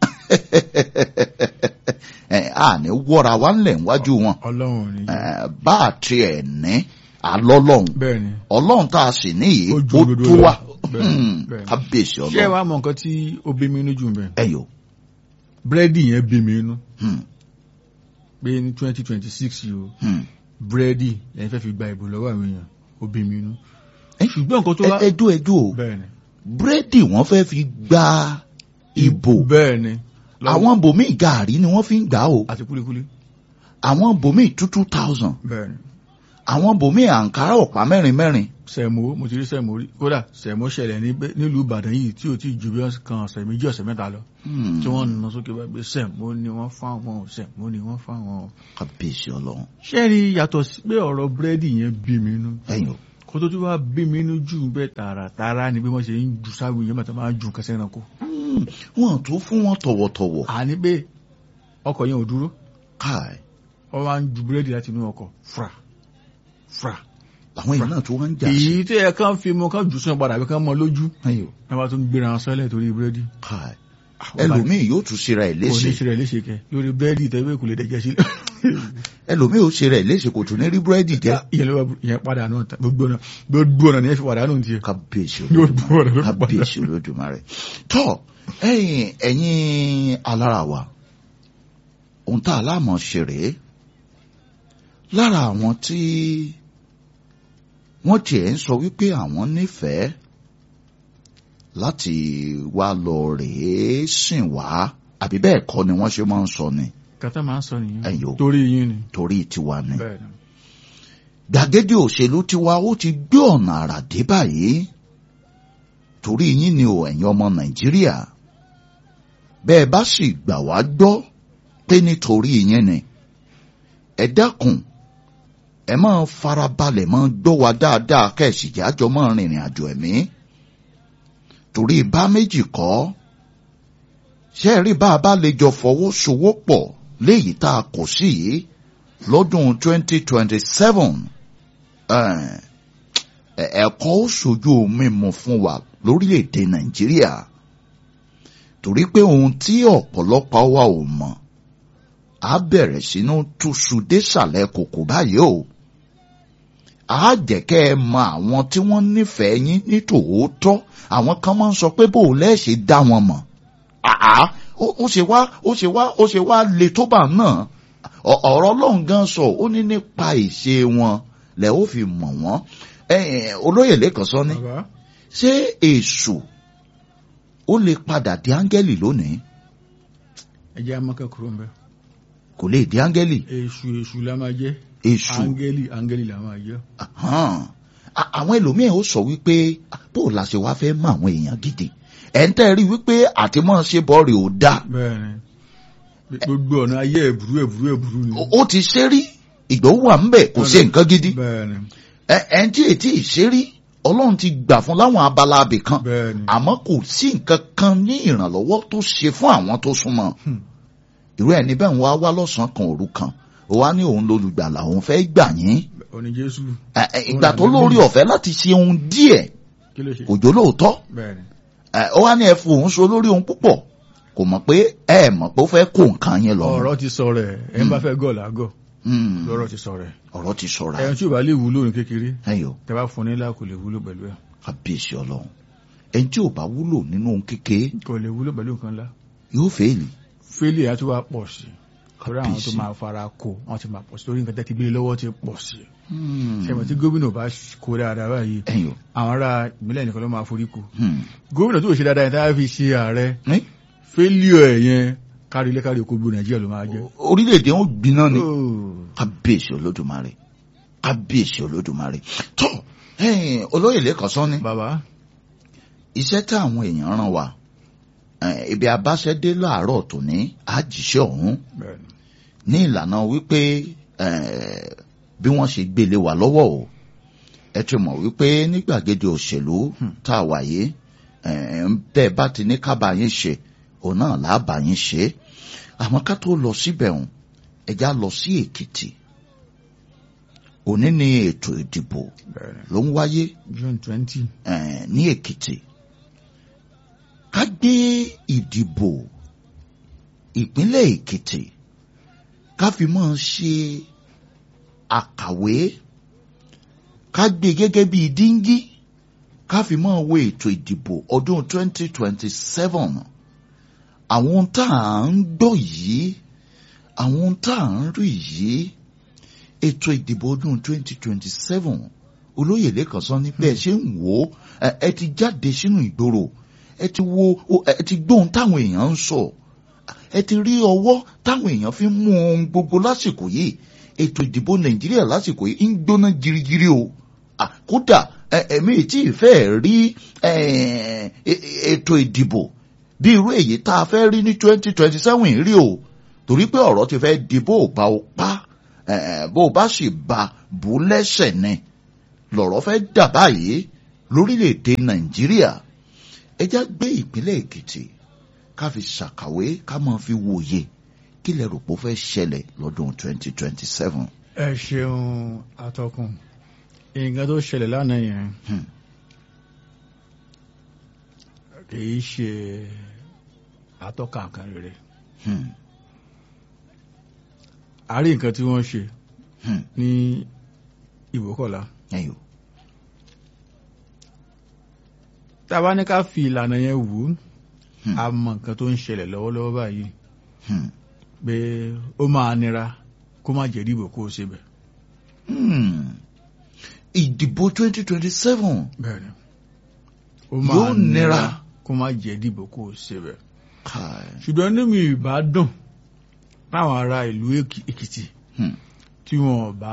ẹ à ní wọ́ra wa ńlẹ̀ níwájú wọn ọlọ́run ni ẹ bá a tiẹ̀ ní alọ́lọ́hún bẹ́ẹ̀ ni ọlọ́run tá a sì ní yìí Ó ó ju òdodo tó lọ. wa Bẹ́ẹ̀, Hmm, bẹ́ẹ̀. kábíyèsí ṣé ẹ ọlọ́run wá mọ nǹkan tí ó bí mi inú jù bẹ́ẹ̀ ẹ yò búrẹ́dì yẹn bí mi inú hmm, pé ní twenty twenty six yìí o hmm. búrẹ́dì lẹ́yìn fẹ́ fi gba ìbò lọ́wọ́ àwọn èèyàn ó bí mi inú Ẹ- ṣùgbọ́n nǹkan tó wá ẹ- ẹdú ẹdú o bẹ́ẹ̀ ni búrẹ́dì wọ́n fẹ́ fi gba ìbò bẹ́ẹ̀ ni lọ́wọ́- àwọn bòmíì gàárì ni wọ́n fi ń gbà o àti kúlíkúlí àwọn bòmíì two two thousand bẹ́ẹ̀ ni àwọn bòmíì àǹkárá ọ̀pá mẹ́rin mẹ́rin sẹ̀mó mo ti rí sẹ̀mó rí kódà sẹ̀mó ṣẹlẹ̀ ní- nílùú ìbàdàn yìí tí ò tí ju bí wọ́n kan ọ̀sẹ̀ méjì ọ̀sẹ̀ mẹ́ta lọ Hmm. tí wọ́n nà sókè bá gbé sẹ̀mó ni wọ́n fáwọn sẹ̀mó ni wọ́n fáwọn. kábíyèsí ọlọ́run ṣé rí yàtọ̀ sí pé ọ̀rọ̀ búrẹ́dì yẹn bí mi nú ẹ̀yin o kó tó tún wá bí mi nú jù bẹ́ẹ̀ tààràtààrà ni bí wọ́n ṣe ń ju sáwìn yẹn mọ̀tọ́ máa ń ju kẹsẹ́ ẹranko. Hmm. wọn tó fún wọn tọ̀wọ̀tọ̀wọ̀ àní pé ọkọ̀ yẹn ò dúró káì wọ́n wá ń ju búrẹ́dì láti inú ọkọ̀ fra fra. làwọn èèyàn náà tó wọ́n ń jà sí èyí tí ẹ kàn fi mọ kàn jù sún padà àbí kàn mọ lójú ẹ̀yin o ẹ bá tún gbéra wọn sọ́lẹ̀ torí búrẹ́dì. káì ẹlòmíì yóò tún ṣe ra ẹ̀ kò ní léṣe ṣe rẹ̀ léṣe kẹ lórí búrẹ́dì tẹ́wé kò lè dẹ̀jẹ̀ sílẹ̀. ẹlòmíì ó ṣe ra ẹ̀ léṣe kò tún ní rí búrẹ́dì jẹ ìyẹn ló wà ìyẹn padà náà tán gbogbo ọ̀nà gbogbo ọ̀nà ni ẹ fi padà nù tiẹ̀. kábíyèsí gbogbo ọ̀nà ló fi padà. kábíyèsí olódùmarè tọ ẹ̀yin ẹ̀yin alára wa ohun tá a láàmọ ṣe rèé lára àwọn tí wọ́n tiẹ̀ ń sọ wípé àwọn nífẹ̀ẹ́ láti wá lọ rèé sìn wá àbí bẹ́ẹ̀ kọ́ ni wọ́n ṣe máa ń sọ ni kàtà máa ń sọ nìyẹn Ẹ̀yin o. torí yín ni. torí tiwa ni bẹ́ẹ̀ ni. gbàgede òṣèlú tiwa ó ti gbé ọ̀nà àrà dé báyìí torí yín ni ò ẹ̀yin ọmọ nàìjíríà bẹ́ẹ̀ bá sì gbà wá gbọ́ pé nítorí yín ni ẹ dákun ẹ máa farabalẹ̀ máa gbọ́ wa dáadáa kẹ́ẹ̀sì jájọ máa rìnrìn àjò ẹ̀mí torí bá méjì kọ́ ṣé ẹ rí bá a bá lè jọ fọwọ́sowọ́pọ̀ léyìí tá a kò sí yìí lọ́dún 2027 ẹ̀, ẹ̀kọ́ ó ṣojú mímu fún wa lórílẹ̀‐èdè nàìjíríà torí pé ohun tí ọ̀pọ̀lọpọ̀ wa ò mọ̀ á bẹ̀rẹ̀ sínú túṣu désàlẹ̀ kòkò báyìí o á jẹ́ kẹ́ ẹ mọ àwọn tí wọ́n nífẹ̀ẹ́ yín ní tòótọ́ àwọn kan máa ń sọ pé bó o lẹ́ẹ̀ṣẹ̀ dá wọn mọ̀ àá ó ó ṣe wá ó ṣe wá ó ṣe wá le tó bá náà Ọ- ọ̀rọ̀ ọlọ́run gan sọ ó ní nípa ìṣe wọn lẹ̀ ó fi mọ̀ wọ́n Ẹ̀yin, olóyè lẹ́kàn sọ ní bàbá ṣé èṣù ó lè padà di áńgẹ́lì lónìí ẹ jẹ́ amákẹ́ kúrò ń bẹ́. kò lè di áńgẹ́lì èṣù èṣù la máa jẹ́ èṣù áńgẹ́lì áńgẹ́lì la máa jẹ́. Ahán. A- àwọn ẹlòmíín ó sọ wípé bó o la ṣe wá fẹ́ mọ àwọn èèyàn gidi ẹ̀ ń tẹ́ rí wípé àtìmọ́ ṣe bọ́ọ̀rì ò dáa bẹ́ẹ̀ ni gbogbo ọ̀nà ayé ẹ̀bùrú ẹ̀bùrú ẹ̀bùrú ni. Ó- ó ti ṣe rí ìgbòho wà ń bẹ̀ kò ṣe nǹkan gidi bẹ́ẹ̀ ni ẹ- ẹ̀ ń tí ètí ìṣerí ọlọ́run ti gbà fún láwọn abala abì kan bẹ́ẹ̀ ni. àmọ́ kò sí nǹkan kan ní ìrànlọ́wọ́ tó ṣe fún àwọn tó súnmọ́ Hmm. irú ẹni bẹ́ẹ̀ ń wá wá lọ́sàn-án kan òru kan ó wá ní òun lolùgbàlà òun fẹ́ gbà yín òní jésù Ẹ- ẹ, ìgbà tó lórí ọ̀fẹ́ láti ṣe ohun díẹ̀ kí ló ṣe. kò jó lóòótọ́ bẹ́ẹ̀ ni. Ẹ, ó wá ní ẹ fún òun so lórí ohun púpọ̀ kò mọ̀ pé ẹ mọ̀ pé ó fẹ́ kó nǹkan yẹn lọ ọ̀rọ̀ ti sọ rẹ̀ ẹ̀ ń bá fẹ́ gọ̀ làgọ̀ Hmm, lọ́rọ̀ ti sọ rẹ̀ ọ̀rọ̀ ti sọ̀rọ̀ ẹ̀yìn tí ò bá lè wúlò ní kékeré ẹ̀yọ́ tẹ́ bá fún nílá kò lè wúlò pẹ̀lú ẹ̀ kábíyèsí ọlọ́run ẹni tí ò bá wúlò nínú ohun kékeré kò lè wúlò pẹ̀lú nǹkan ńlá yóò fẹ́ẹ̀lì fẹ́lẹ̀ á tún wá pọ̀ sí torí àwọn tó Kábíyèsí. máa fara kó wọ́n ti máa pọ̀ sí torí nǹkan tẹ́ ti gbé lọ́wọ́ ti pọ̀ sí Hmm, ṣẹ̀mọ̀ tí gómìnà bá kó dáadáa báyìí ẹ̀yọ́ àwọn ará ìpínlẹ̀ nìkan ló máa forí kó hmm, gómìnà tó ṣe dáadáa yẹn tá a fi ṣe ààrẹ ní fẹ́lẹ̀ ẹ̀ yẹn kárí ilé kárí oko gbó nàìjíríà ló máa jẹ́ orílẹ̀-èdè wọn gbiná ni Oh. kábíyèsí olódùmarè kábíyèsí olódùmarè tó ẹ̀yin olóyè lẹ́kọ̀ọ́ sọ ni bàbá iṣẹ́ tí àwọn èèyàn ràn wá eh, ibi abáṣẹ́dé láàárọ̀ tòní àjíṣẹ́ ọ̀hún bẹ́ẹ̀ ni. ní ìlànà wípé eh, bí wọ́n ṣe gbélé wa lọ́wọ́ o ẹ ti mọ̀ wípé ní gbàgede òṣèlú tá a wà yìí eh, bẹ́ẹ̀ bá ti ní kábà yín ṣe òun náà làbà yín ṣe àmọ́ ká tó lọ síbẹ̀ ọ̀hún ẹja lọ sí èkìtì òní ni ètò ìdìbò bẹ́ẹ̀ ni. ló ń wáyé june twenty eh, ní èkìtì ká gbé ìdìbò ìpínlẹ̀ èkìtì ká fi máa ṣe àkàwé ká gbé gẹ́gẹ́ bí díngí ká fi máa wo ètò ìdìbò ọdún 2027 àwọn ohun tá à ń gbọ́ yìí àwọn ohun tá à ń rí yìí ètò ìdìbò ọdún 2027 olóyè lẹ́kàn sọ ní bẹ́ẹ̀ ṣe ń wò ó ẹ ẹ ti jáde sínú ìgboro ẹ ti wo o- ẹ ti gbóhun táwọn èèyàn ń sọ ẹ ti rí ọwọ́ táwọn èèyàn fi ń mú ohun gbogbo lásìkò yìí ètò ìdìbò nàìjíríà lásìkò yìí ń gbóná girigiri o Ah, kódà ẹ- èmi tí ì fẹ́ rí eh, e- ètò ìdìbò bí irú èyí tá a fẹ́ rí ní twenty twenty seven rí o torí pé ọ̀rọ̀ ti fẹ́ di bó o bá o pa eh, bó o bá sì ba bú lẹ́sẹ̀ ni lọ̀rọ̀ fẹ́ dà báyìí lórílẹ̀‐èdè nàìjíríà ẹ já gbé ìpínlẹ̀ èkìtì ká fi ṣàkàwé ká máa fi wòye kí lẹ rò pé ó fẹ́ ṣẹlẹ̀ lọ́dún twenty twenty seven. ẹ ṣeun atọ́kùn nǹkan tó ṣẹlẹ̀ lánàá yẹn Hmm. kìí ṣe atọ́ka kan rere Hmm. a rí nǹkan tí wọ́n ṣe Hmm. ní ìbókọ̀lá ẹyọ tá a bá ní ká fi ìlànà yẹn wò ó Hmm. a mọ nǹkan tó ń ṣẹlẹ̀ lọ́wọ́lọ́wọ́ báyìí Hmm. pé ó máa nira kó má jẹ́ dìbò kó o ṣe bẹ̀. Hmm. ìdìbò twenty twenty seven bẹ́ẹ̀ni ó Yóò nira. kó má jẹ́ dìbò kó o ṣe bẹ̀. káì ṣùgbọ́n ní mi ìbá dùn táwọn ará ìlú Èkì- Èkìtì Hmm. tí wọn bá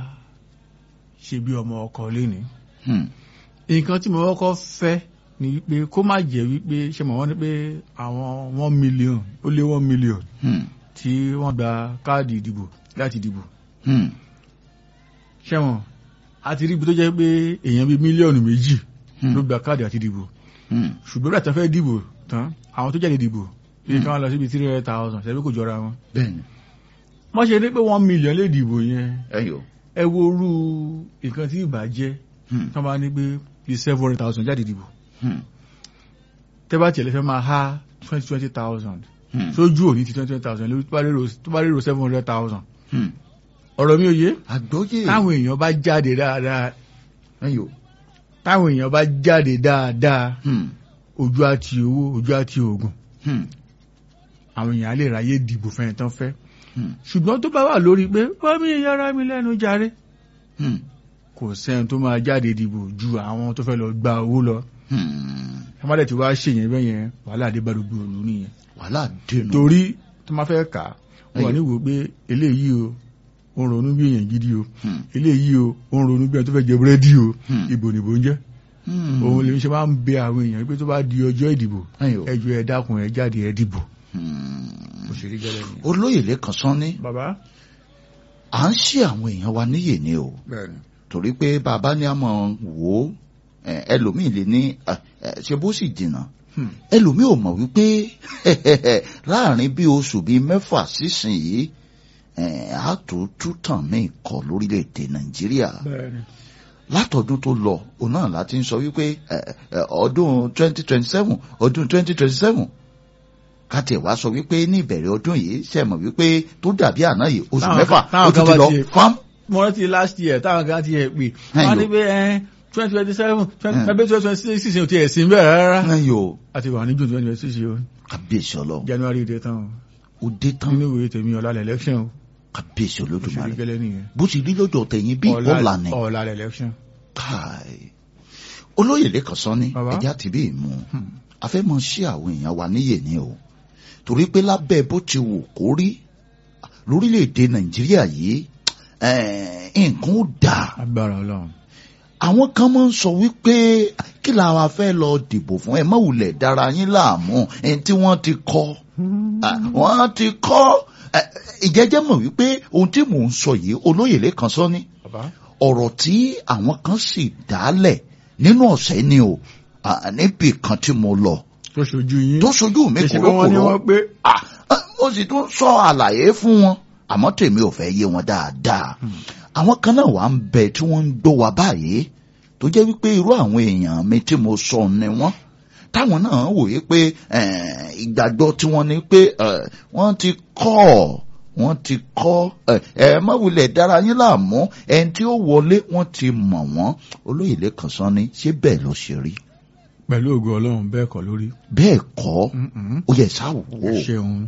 ṣe bí ọmọ ọkọ léni Hmm. nǹkan tí mo kọ́kọ́ fẹ́ ni wípé kó má jẹ́ wípé ṣe mọ̀ wọ́n ní pé àwọn one million ó lé one million Hmm. tí wọ́n gba káàdì ìdìbò láti dìbò Hmm. ṣẹ́wọ̀n a ti rí ibi tó jẹ́ pé èèyàn bíi mílíọ̀nù méjì Hmm. ló gba káàdì àti dìbò Hmm. ṣùgbọ́n bí àtàfẹ́ dìbò tán àwọn tó jáde dìbò bí kí wọ́n lọ síbi three hundred thousand ṣẹ́bí kò jọra wọn bẹ́ẹ̀ni wọ́n ṣe ní pé one million lè dìbò yẹn ẹyọ ẹ wo orú nǹkan tí ìbà jẹ́ Hmm. tí wọ́n bá ní pé bíi seven hundred thousand jáde dìbò Hmm. tẹ́ bá tiẹ̀ lè fẹ́ máa há twenty twenty thousand Hmm. sójú òní ti twenty twenty thousand lórí tó bá rérò tó bá rérò seven hundred thousand Hmm. ọ̀rọ̀ mi ò yé àgbọ́yé táwọn èèyàn bá jáde dáadáa ẹyọ táwọn èèyàn bá jáde dáadáa Hmm. ojú àti owó ojú àti oògùn Hmm. àwọn èèyàn á lè ráyè dìbò fẹ́ni tán fẹ́ Hmm. ṣùgbọ́n tó bá wà lórí pé wọ́n mi yára mi lẹ́nu jàre Hmm. kò sẹ́ni tó máa jáde dìbò ju àwọn tó fẹ́ lọ gba owó lọ Hmm. ẹ má dẹ̀ tí wàá ṣèyẹn bẹ́ẹ̀ yẹn wàhálà dé bá gbogbo òlu nìyẹn wàhálà dènà torí tó máa fẹ́ kà á wà Ẹyọ. ní wò pé eléyìí o ó ń ronú bí èèyàn gidi o Hmm. eléyìí o ó ń ronú bí ẹni tó fẹ́ jẹ búrẹ́dì o Hmm. ìbò nìbò ń jẹ́ Hmm. òun lè ṣe máa ń bẹ àwọn èèyàn pé tó bá di ọjọ́ ìdìbò ẹyọ ẹ jọ̀ọ́ ẹ dákun ẹ jáde ẹ dìbò Hmm. òṣèré gẹ́lẹ́ ni. olóyè lẹ́kan sán ní bàbá à ń ṣe àwọn èèyàn wa níyè ni o bẹ́ẹ̀ni torí pé bàbá ní àmọ́ wò ó ẹ, ẹlòmíì lè ní ẹ, ẹ, ṣe bó sì jìnnà ẹlòmíì ò mọ̀ wípé láàrin bí oṣù bíi mẹ́fà sísìnyí àtúntú tàn mí kọ lórílẹ̀‐èdè nàìjíríà bẹ́ẹ̀ni látọdún tó lọ òun náà láti ń sọ wípé ẹ, ẹ, ọdún twenty twenty seven ọdún twenty twenty seven káti ẹ̀ wá sọ wípé ní ìbẹ̀rẹ̀ ọdún yìí ṣe mọ̀ wípé tó dàbí àná yìí oṣù Táwọn mẹ́fà kan- táwọn ó tún kan ti bá lọ ti- fám. mo rántí last year táwọn kan ti ẹ̀ pè Ẹ̀yìn wọ́n o. ní pé twenty twenty seven twenty Hmm. twenty twenty six ò ti ẹ̀ sí bẹ́ẹ̀ rárá ẹ̀yìn o àti wà ní june twenty twenty six o kábíyèsí ọlọ́run january dé tán ó dé o tán nínú ìwé tèmi ọ̀la election o kábíyèsí òṣèré olódùmarè gẹ́lẹ́ nìyẹn bó ti rí lọ́dọ̀ tẹ̀yìn bí ọ̀la ni ọ̀la election káì olóyè lẹ́kàn sán ní Bàbá. ẹja ti bí ìmú afẹ́mọ̀ sí àwọn èèyàn wa níyè ni o torí pé lábẹ́ bó ti wù kó rí lórílẹ̀‐èdè nàìjíríà yìí eh, nǹkan ó dáa agbára ọlọ́run àwọn kan máa ń sọ wípé kí la wa fẹ́ lọ dìbò fún ẹ má wulẹ̀ dára yín láàmú ẹni tí wọ́n ti kọ́ Ah, wọ́n ti kọ́ Eh, ìjẹ́jẹ́ mọ̀ wípé ohun tí mò ń sọ yìí olóyè lẹ́kan sọ ní bàbá ọ̀rọ̀ tí àwọn kan sì dálẹ̀ nínú ọ̀sẹ̀ ni o ah, níbi kan tí mo lọ tó ṣojú yín tó sojú mi ṣe pé wọ́n ní kúròkúrò wọ́n pé Ah, ah, ó sì tún sọ àlàyé fún wọn àmọ́ tèmi ò fẹ́ yé wọn dáadáa àwọn kan náà wà ń bẹ tí wọ́n ń gbọ́ wa báyìí tó jẹ́ wípé irú àwọn èèyàn mi tí mo sọ ni wọ́n táwọn náà wòye pé eh, ìgbàgbọ́ tí wọ́n ní pé eh, wọ́n ti kọ́ ọ wọ́n ti kọ́ ẹ ẹ má wulẹ̀ dára yín láàmú ẹni tí ó wọlé wọ́n ti mọ̀ wọ́n olóyè lẹ́kàn sán ni ṣé bẹ́ẹ̀ ló ṣe rí pẹ̀lú ògo ọlọ́run bẹ́ẹ̀ kọ́ lórí bẹ́ẹ̀ kọ́ Mm-mm. ó yẹ sáwò ó ṣeun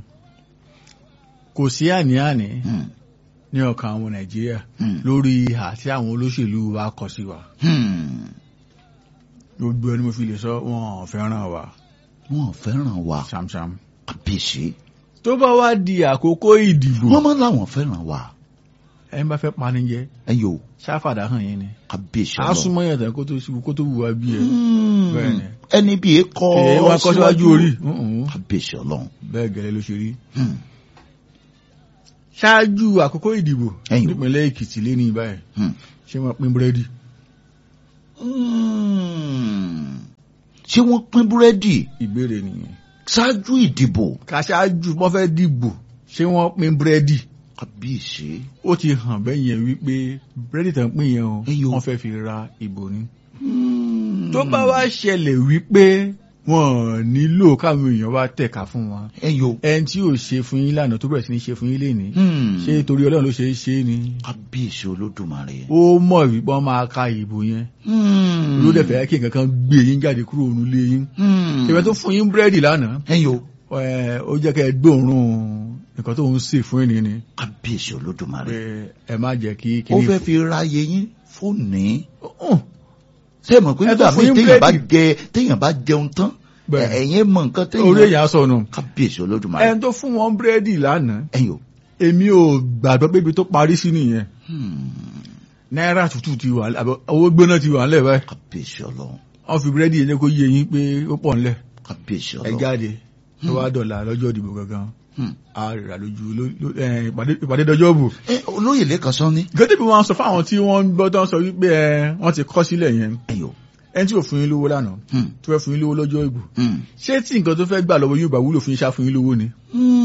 kò sí àní-àní Hmm, ní ọkàn àwọn nàìjíríà hmm, lórí ìhà tí àwọn olóṣèlú wa kọ sí wa hmm. gbogbo ẹni mo fi lè sọ wọn ò fẹ́ràn wa wọn ò fẹ́ràn wa ṣamṣam kábíyèsí tó bá wá di àkókò ìdìbò wọ́n máa ń láwọn fẹ́ràn wa ẹni bá fẹ́ pani jẹ ẹ̀yin o ṣáfàdà hàn yín ni kábíyèsí a ọlọ́run súnmọ́ yẹn tán kó tó ṣubú kó tó wù wá bí ẹ Hmm. Bẹ́ẹ̀ ni. ẹni bí e kọ́ èyí wá kọ́ síwájú orí Mhm. kábíyèsí ọlọ́run bẹ́ẹ̀ gẹ́lẹ́ ló ṣe rí Hmm. ṣáájú àkókò ìdìbò Ẹ̀yin o. nípínlẹ̀ Èkìtì lé ní báyìí Hmm. ṣé wọ́n pín búrẹ́dì Hmm. ṣé wọ́n pín búrẹ́dì ìbéèrè nìyẹn ṣáájú ìdìbò ká ṣáájú wọ́n fẹ́ dìbò ṣé wọ́n pín búrẹ́dì kábíyèsí ó ti hàn bẹ́ẹ̀ yẹn wípé búrẹ́dì tán pín yẹn o Ẹ̀yin o. wọ́n fẹ́ fi ra ìbò ni Hmm. tó bá wá ṣẹlẹ̀ wípé wọ́n nílò káwọn èèyàn wá tẹ̀ka fún wọn ẹ̀yin o ẹni tí ò ṣe fún yín lánàá tó bẹ̀rẹ̀ sí ní ṣe fún yín lénìí Hmm. ṣé torí ọlọ́run ló ṣe é ṣe é ni kábíyèsí olódùmarè ó mọ̀ wípé wọ́n máa ka ìbò yẹn Hmm. ló dẹ̀ fẹ́ kí nǹkan kan gbé yín jáde kúrò nílé yín Hmm. ìwé tó fún yín búrẹ́dì lánàá ẹ̀yin o ẹ, ó jẹ́ kẹ́ ẹ gbóòórùn nǹkan tó ń sè fún ènìyàn ni kábíyèsí pé olódùmarè ẹ má jẹ́ kí ó kíní fẹ́ fi ráyè yín fóònù fún ṣé mọ̀ pé Ẹ nígbà tó fún míì yín téèyàn bá búrẹ́dì. jẹ téèyàn bá jẹun tán Bẹ́ẹ̀. ẹ̀yin mọ̀ nǹkan orí téèyàn èèyàn sọnù kábíyèsí olódùmarè ẹni tó fún wọn búrẹ́dì lánàá ẹ̀yin o èmi ò gbàgbọ́ pé ibi tó parí sí nìyẹn Hmm. náírà tútù ti wà àbí owó gbóná ti wà ńlẹ̀ báyìí kábíyèsí ọlọ́run wọ́n fi búrẹ́dì yẹn jẹ́ kó yé yín pé ó pọ̀ ńlẹ̀ kábíyèsí ẹ ọlọ́run jáde tó wá dọ̀là lọ́jọ́ ìdìbò gangan Hmm. a rà lójú ló- ló- ẹ, ìpàdé- ìpàdé dọjọ́ bò ẹ olóyè lẹ́kan sán ní gẹ́gẹ́ bí wọ́n sọ fáwọn tí wọ́n ń gbọ́ tán sọ wípé ẹ, wọ́n ti kọ́ sílẹ̀ yẹn ẹ̀yin o ẹni tí ò fún yín lówó lánàá Hmm. tó fẹ́ fún yín lówó lọ́jọ́ ìbò Hmm. ṣé tí nǹkan tó fẹ́ gbà lọ́wọ́ yóò bá wúlò fún yín ṣá fún yín lówó ni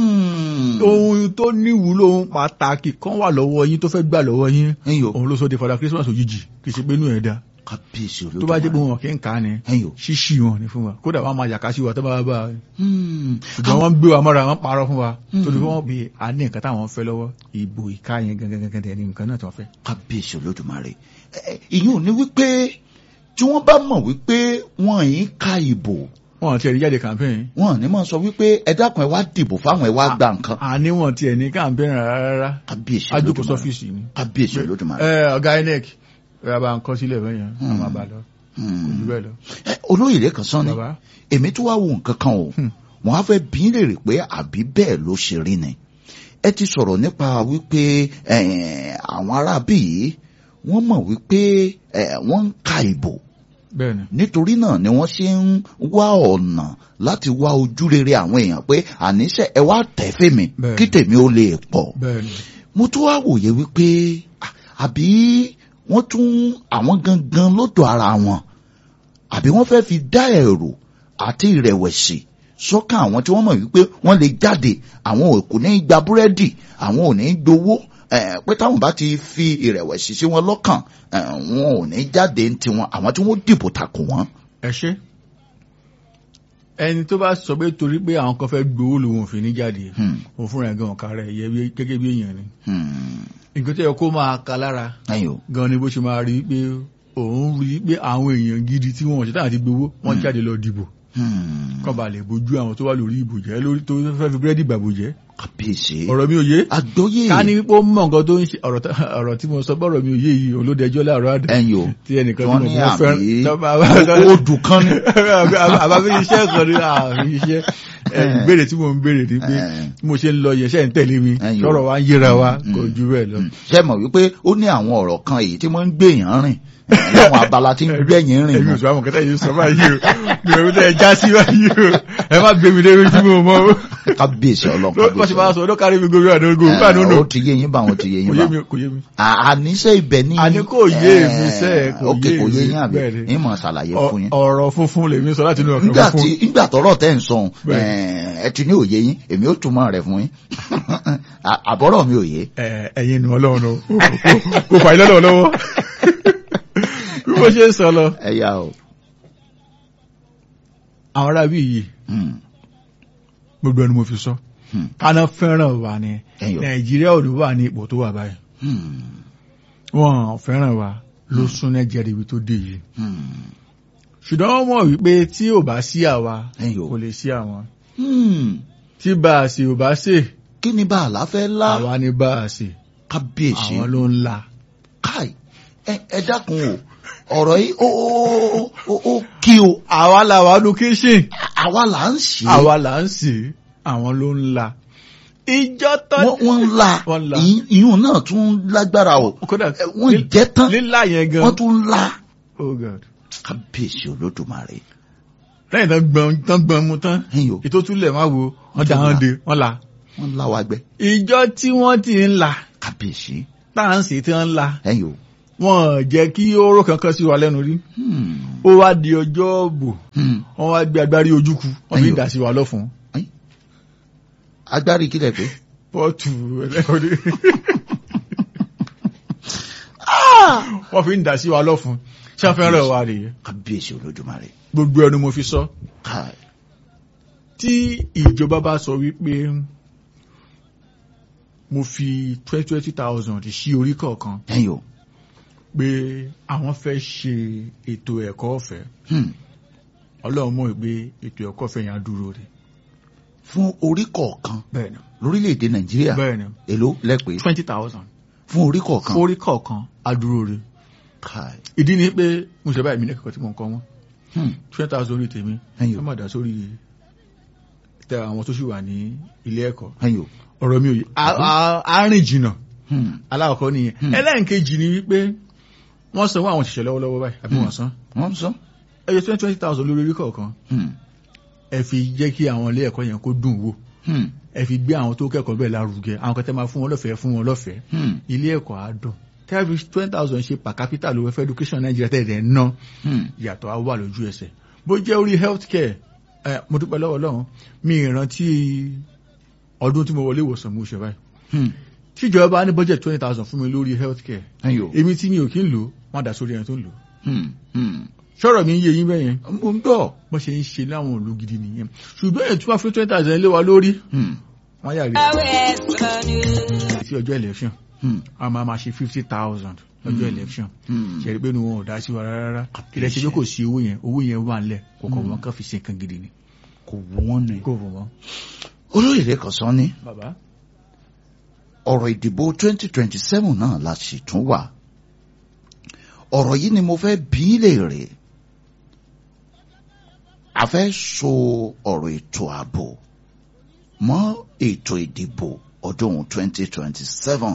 Hmm. ohun tó níwúlò ohun pàtàkì kan wà lọ́wọ́ yín tó fẹ́ gbà lọ́wọ́ yín ẹ̀yin o òun ló sọ di fada Christmas òjijì kì í ṣe pé inú ẹ̀ dá kábíyèsí tó bá jẹ́ pé olódùmarè wọn kì í kà á ni ẹ̀yin o ṣíṣì wọn ni fún wa kódà wọn máa yàká sí wa tó bá bá a Hmm. ṣùgbọ́n wọ́n ń gbé wa mọ́ra wọ́n parọ́ fún wa Mm. torí wọ́n bí a ní nǹkan táwọn fẹ́ lọ́wọ́ ìbò ìka yẹn gangan gangan dẹ̀ ní nǹkan náà tí wọ́n fẹ́. kábíyèsí olódùmarè Ẹ, ẹ, ìyẹn ò ní wípé tí wọ́n bá mọ̀ wípé wọ́n yìí ka ìbò wọ́n ti ẹ̀rí jáde campaign wọ́n ò ní máa sọ wípé ẹ dákun ẹ wá dìbò fáwọn ẹ wá gba nǹkan àní wọn ti ẹ̀ ní campaign rárá rárá kábíyèsí ajókòó olódùmarè sọ́fíìsì ni. kábíyèsí olódùmarè ẹ ọ̀gá INEC ẹ bá ń kọ́ sílẹ̀ bẹ́ẹ̀ yẹn Mm. àwọn àbá lọ Hmm. kò jù bẹ́ẹ̀ lọ. Ẹ, olóyè lẹ́kan sán ní bàbá èmi tó wá wo nǹkan kan o Hmm. wọ́n á fẹ́ bí í lèrè pé àbí bẹ́ẹ̀ ló ṣe rí ni ẹ ti sọ̀rọ̀ nípa wípé eh, àwọn aráabí yìí wọ́n mọ̀ wípé eh, wọ́n ń ka ìbò bẹ́ẹ̀ ni nítorí náà ni wọ́n ṣe ń wá ọ̀nà láti wá ojú rere àwọn èèyàn pé àníṣe ẹ wá tẹ̀ fèmí Bẹ́ẹ̀. kí tèmi ó lè pọ̀ bẹ́ẹ̀ ni mo tún wá wòye wípé à- àbí wọ́n tún àwọn gangan lọ́dọ̀ ara wọn àbí wọ́n fẹ́ fi dá ẹ̀rù àti ìrẹ̀wẹ̀sì sọ́kàn àwọn tí wọ́n mọ̀ wípé wọ́n lè jáde àwọn ò kò ní gba búrẹ́dì àwọn ò ní gbowó eh, pé táwọn bá ti fi ìrẹ̀wẹ̀sì sí wọn lọ́kàn eh, wọn ò ní jáde ní tiwọn àwọn tí wọ́n dìbò takò wọ́n. ẹ ṣe ẹni tó bá sọ pé torí pé àwọn kan fẹ́ gbowó lòun ò fi ní jáde Hmm, òun fúnra ẹ̀ gan ọ̀ka rẹ̀ yẹ bí- gẹ́gẹ́ bí èèyàn ni hmm, nǹkan tó yẹ kó máa ka lára ẹ̀yin o gan ni bó ṣe máa rí pé òun rí pé àwọn èèyàn gidi tí wọn ò ṣe táwọn ti gbowó wọn jáde lọ dìbò hmm, kán ba lè bójú àwọn tó wà lórí ìbò jẹ́ lórí tó fẹ́ fi búrẹ́dì gbàgbó jẹ́ kábíyèsí ọ̀rọ̀ mi ò yé àgbọ́yé ká ní wípé ó mọ̀ nǹkan tó ń ṣe ọ̀rọ̀ tá- ọ̀rọ̀ tí mo sọ bọ́rọ̀ mi ò yé yìí òun ló dẹjọ́ láàárọ̀ àdá ẹ̀yin o tí ẹnìkan wọ́n tí ní mo àbí fẹ́ràn tó bá- odù kan ní. àbábí iṣẹ́ kan ní àárín iṣẹ́ ẹ, ìbéèrè tí mo ń béèrè ni pé Eh. bí mo ṣe ń lọ yẹn ṣe ń tẹ̀lé mi Ẹ̀yin o. sọ̀rọ̀ wa ń yéra wa Mm, kò mm, ju bẹ́ẹ̀ lọ. Mm. ṣe mọ̀ wípé ó ní àwọn ọ̀rọ̀ kan èyí tí wọ́n ń gbèyàn rìn eh, láwọn abala tí ń gbẹ̀yìn rìn ẹ̀mí mọ́. òṣùwà àwọn kẹta yìí sọ báyìí o mi ò tẹ́ ẹ já sí báyìí o ẹ má gbé mi débi tí mo mọ o. kábíyèsí ọlọ́run ló bá ṣe máa sọ ọdún kárí mi gorí àdógó bá nínú ó ti yé yín bá wọn ti yé kò yín yé bá mi kò yé mi. À- àníṣe ibẹ̀ ní. Àní kò yé eh, mi sẹ́, kò ok yé kò yé mi, yín àbí bẹ́ẹ̀ ni. yín mọ̀ ṣàlàyé fún yín. ọ̀rọ̀ funfun lèmi sọ láti inú ọkàn nígbà tí funfun. nígbà tọ́rọ̀ tẹ́ ń sọ Bẹ́ẹ̀. ẹ ti ní òye yín èmi ó túmọ̀ rẹ̀ fún yín À- àbọ̀rọ̀ mi ò yé. Ẹ, ẹ̀yin nu ọlọ́run o kò fà ilé lọ́wọ́ lọ́wọ́ bí mo ṣe ń sọ lọ ẹ yá o. àwọn arábí yìí Hmm, gbogbo ẹni mo fi sọ hmm, káná fẹ́ràn wa ni ẹ̀yin o. nàìjíríà ò ní wà ní ipò tó wà báyìí Hmm, wọn fẹ́ràn wa ló sún nàìjíríà ibi tó dé yìí hmm, ṣùgbọ́n wọ́n mọ̀ wípé tí ò bá sí àwa ẹ̀yin o. kò lè sí àwọn Hmm, tí bá a ṣe ò bá ṣe kí ni bá àlá fẹ́ lá àwa ni bá a ṣe kábíyèsí àwọn ló ń la káì ẹ ẹ dákun o ọ̀rọ̀ yìí ó ó ó ó kí o àwa làwa nu kíṣìn àwa là ń ṣe é. àwa là ń sè é àwọn ló ń la ìjọ tán wọ́n wọ́n ń la Wọ́n la. ìyún- ìyún náà tún lágbára o kódà Ẹ, wọ́n jẹ́ tán lílá yẹn gan wọ́n tún ń la oh god kábíyèsí olódùmarè lẹ́yìn tán gbọ́n tán gbọ́n mu tán ẹ̀yìn o ètò túlẹ̀ má wo wọ́n dá tún wọn la. de wọ́n la wọ́n ń la wa gbẹ ìjọ tí wọ́n ti ń la kábíyèsí tá à ń sè tí wọ́n ń la ẹ̀yìn o wọ́n jẹ́ kí oró kankan sí wa lẹ́nu rí Hmm, ó wá di ọjọ́ bò hmm. wọ́n wá gbé agbárí ojúku wọ́n fi ń Ẹ̀yọ̀. dà sí wa lọ́fun agbárí kílẹ̀ pé pọ́ọ̀tù ẹlẹ́kọ̀ọ́dé wọ́n fi ń dà sí wa lọ́fun ṣé wọ́n fẹ́ rẹ̀ wá rèé kábíyèsí olódùmarè gbogbo ẹnu mo fi sọ káì tí ìjọba bá sọ wípé mo fi twenty twenty thousand sí orí kọ̀ọ̀kan ẹ̀yìn o pé àwọn fẹ́ ṣe ètò ẹ̀kọ́ ọ̀fẹ́ Hmm. ọlọ́run mọ̀ pé ètò ẹ̀kọ́ ọ̀fẹ́ yẹn á dúró rè fún orí kọ̀ọ̀kan bẹ́ẹ̀ni lórílẹ̀‐èdè nàìjíríà bẹ́ẹ̀ni èló lẹ́pẹ́ twenty thousand fún orí kọ̀ọ̀kan orí kọ̀ọ̀kan á dúró rè káì ìdí ni pé mo ṣe báyìí mi ní kẹ́kọ̀ọ́ tí mo ń kọ́ wọn Hmm. twenty thousand orí tèmi ẹ̀yìn ẹ o má dá sórí tẹ àwọn tó sì wà ní ilé ẹ̀kọ́ ẹ̀yìn o ọ̀rọ̀ mi ò yé Á- á- á rìn jìnnà Hmm. alákọ̀ọ́ nìyẹn Hmm. ẹlẹ́nkejì ni wípé wọ́n sanwó àwọn òṣìṣẹ́ lọ́wọ́lọ́wọ́ báyìí àbí wọ́n san wọ́n ń sọ ẹyẹ twenty twenty thousand lórí orí kọ̀ọ̀kan Hmm. ẹ fi jẹ́ kí àwọn ilé ẹ̀kọ́ yẹn kó dùn wò Hmm. ẹ fi gbé àwọn tó kẹ́kọ̀ọ́ bẹ́ẹ̀ lárugẹ àwọn kan tẹ́ máa fún wọn lọ́fẹ̀ẹ́ fún wọn lọ́fẹ̀ẹ́ Hmm. ilé ẹ̀kọ́ á dùn tẹ́lifí twenty thousand ṣe per capita lówó fẹ́ education Nàìjíríà tẹ̀lé ná Hmm. ìyàtọ̀ á wà lójú ẹsẹ̀ bó jẹ́ orí health care ẹ mo dúpẹ́ lọ́wọ́ Ọlọ́run mi ìrántí ọdún tí mo wọlé ìwòsàn mo ṣe báyìí Hmm. tíjọba ní budget twenty thousand fún mi lórí health care ẹ̀yìn o èmi tí mi ò kí ń lò wọ́n dà sórí ẹni tó ń lò Hmm. Hmm. ṣọ́rọ̀ mi ń yé yín bẹ́yẹn mo ń gbọ́ bọ́n ṣe ń ṣe láwọn òlú gidi nìyẹn ṣùgbọ́n èyí tí wọ́n fi twenty thousand lé wa lórí Hmm. wọ́n yà rí Always sunny. sí ọjọ́ election Hmm. a máa ma ṣe fifty thousand lọ́jọ́ election Hmm. ṣe rí pé nu wọn ò dá sí wa rárá ilẹ̀ ṣe pé kò sí owó yẹn owó yẹn wà nílẹ̀ kò kọ̀ wọ́n kàn fi ṣe nǹkan gidi ni kò wọ́n ni kò fún wọn. olóyè kan sọ ní bàbá ọ̀rọ̀ ìdìbò 2027 náà la sì tún wà ọ̀rọ̀ yìí ni mo fẹ́ bí í léèrè a fẹ́ so ọ̀rọ̀ ètò ààbò mọ́ ètò ìdìbò ọdún 2027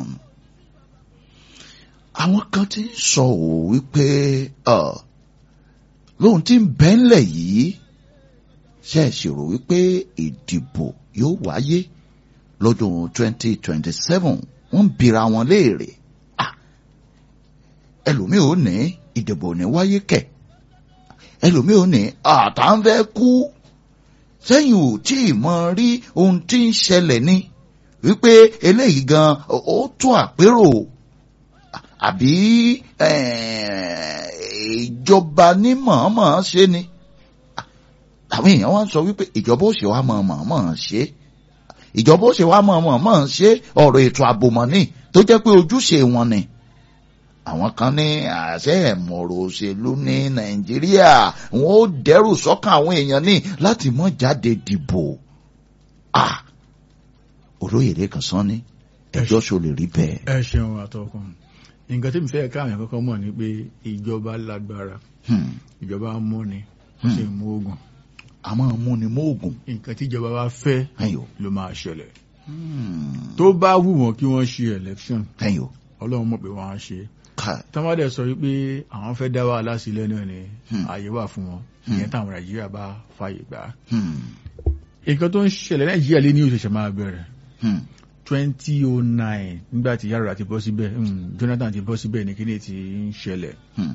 àwọn kan ti ń sọ ò wípé ọ lóhun tí ń bẹ́ńlẹ̀ yìí ṣe é ṣèrò wípé ìdìbò yóò wáyé lọ́dún 2027 wọ́n ń bira wọn léèrè Ah, ẹlòmíì ò ní ìdìbò ní wáyé kẹ̀ ẹlòmíì ò ní àtàǹfẹ́ kú sẹ́yìn ò tí ì mọ rí ohun tí ń ṣẹlẹ̀ ni wípé eléyìí gan ó ó tún àpérò àbí eh, ìjọba ní mọ̀ọ́mọ̀ ṣe ni àwọn èèyàn wá ń sọ wípé ìjọba ó ṣe wá mọ̀ọ́mọ̀ ṣe ìjọba ó ṣe wá mọ̀ọ́mọ̀ ṣe ọ̀rọ̀ ètò ààbò mọ̀ ní tó jẹ́ pé ojúṣe wọn ni àwọn kan ní àṣẹ ẹ̀mọ̀rọ̀ òṣèlú ní nàìjíríà wọn ó dẹ́rù sọ́kàn àwọn èèyàn ní láti mọ́ jáde dìbò ah olóyè lẹ́kàn sán ní ẹjọ́ ṣo lè rí bẹ́ẹ̀. ẹ ṣeun àtọkùn nǹkan tí mi fẹ́ káwọn èèyàn kọ́kọ́ mọ̀ ni pé ìjọba lágbára Hmm, ìjọba múni ó sì mú ogun àmọ́ múni mọ́ọ̀gùn nǹkan tí ìjọba bá fẹ́ ẹ̀yọ́ ló máa ṣẹlẹ̀ tó bá wù wọ́n kí wọ́n ṣe election ẹ̀yọ́ ọlọ́run mọ̀ pé wọ́n á ṣe ká tọ́mọdé sọ wípé àwọn fẹ́ dá wàhálà sílẹ̀ náà ni Hmm. ààyè wà fún wọn Hmm. ìyẹn táwọn nàìjíríà bá fààyè gbà á. hmm, nǹkan tó ń ṣẹlẹ̀ nàìjíríà lé ní òṣèṣẹ́ máa bẹ̀rẹ̀ hmm, twenty oh nine nígbà tí yàrá ti bọ́ síbẹ̀ hmm, Jonathan ti bọ́ síbẹ̀ ní kíní ti ń ṣẹlẹ̀ hmm,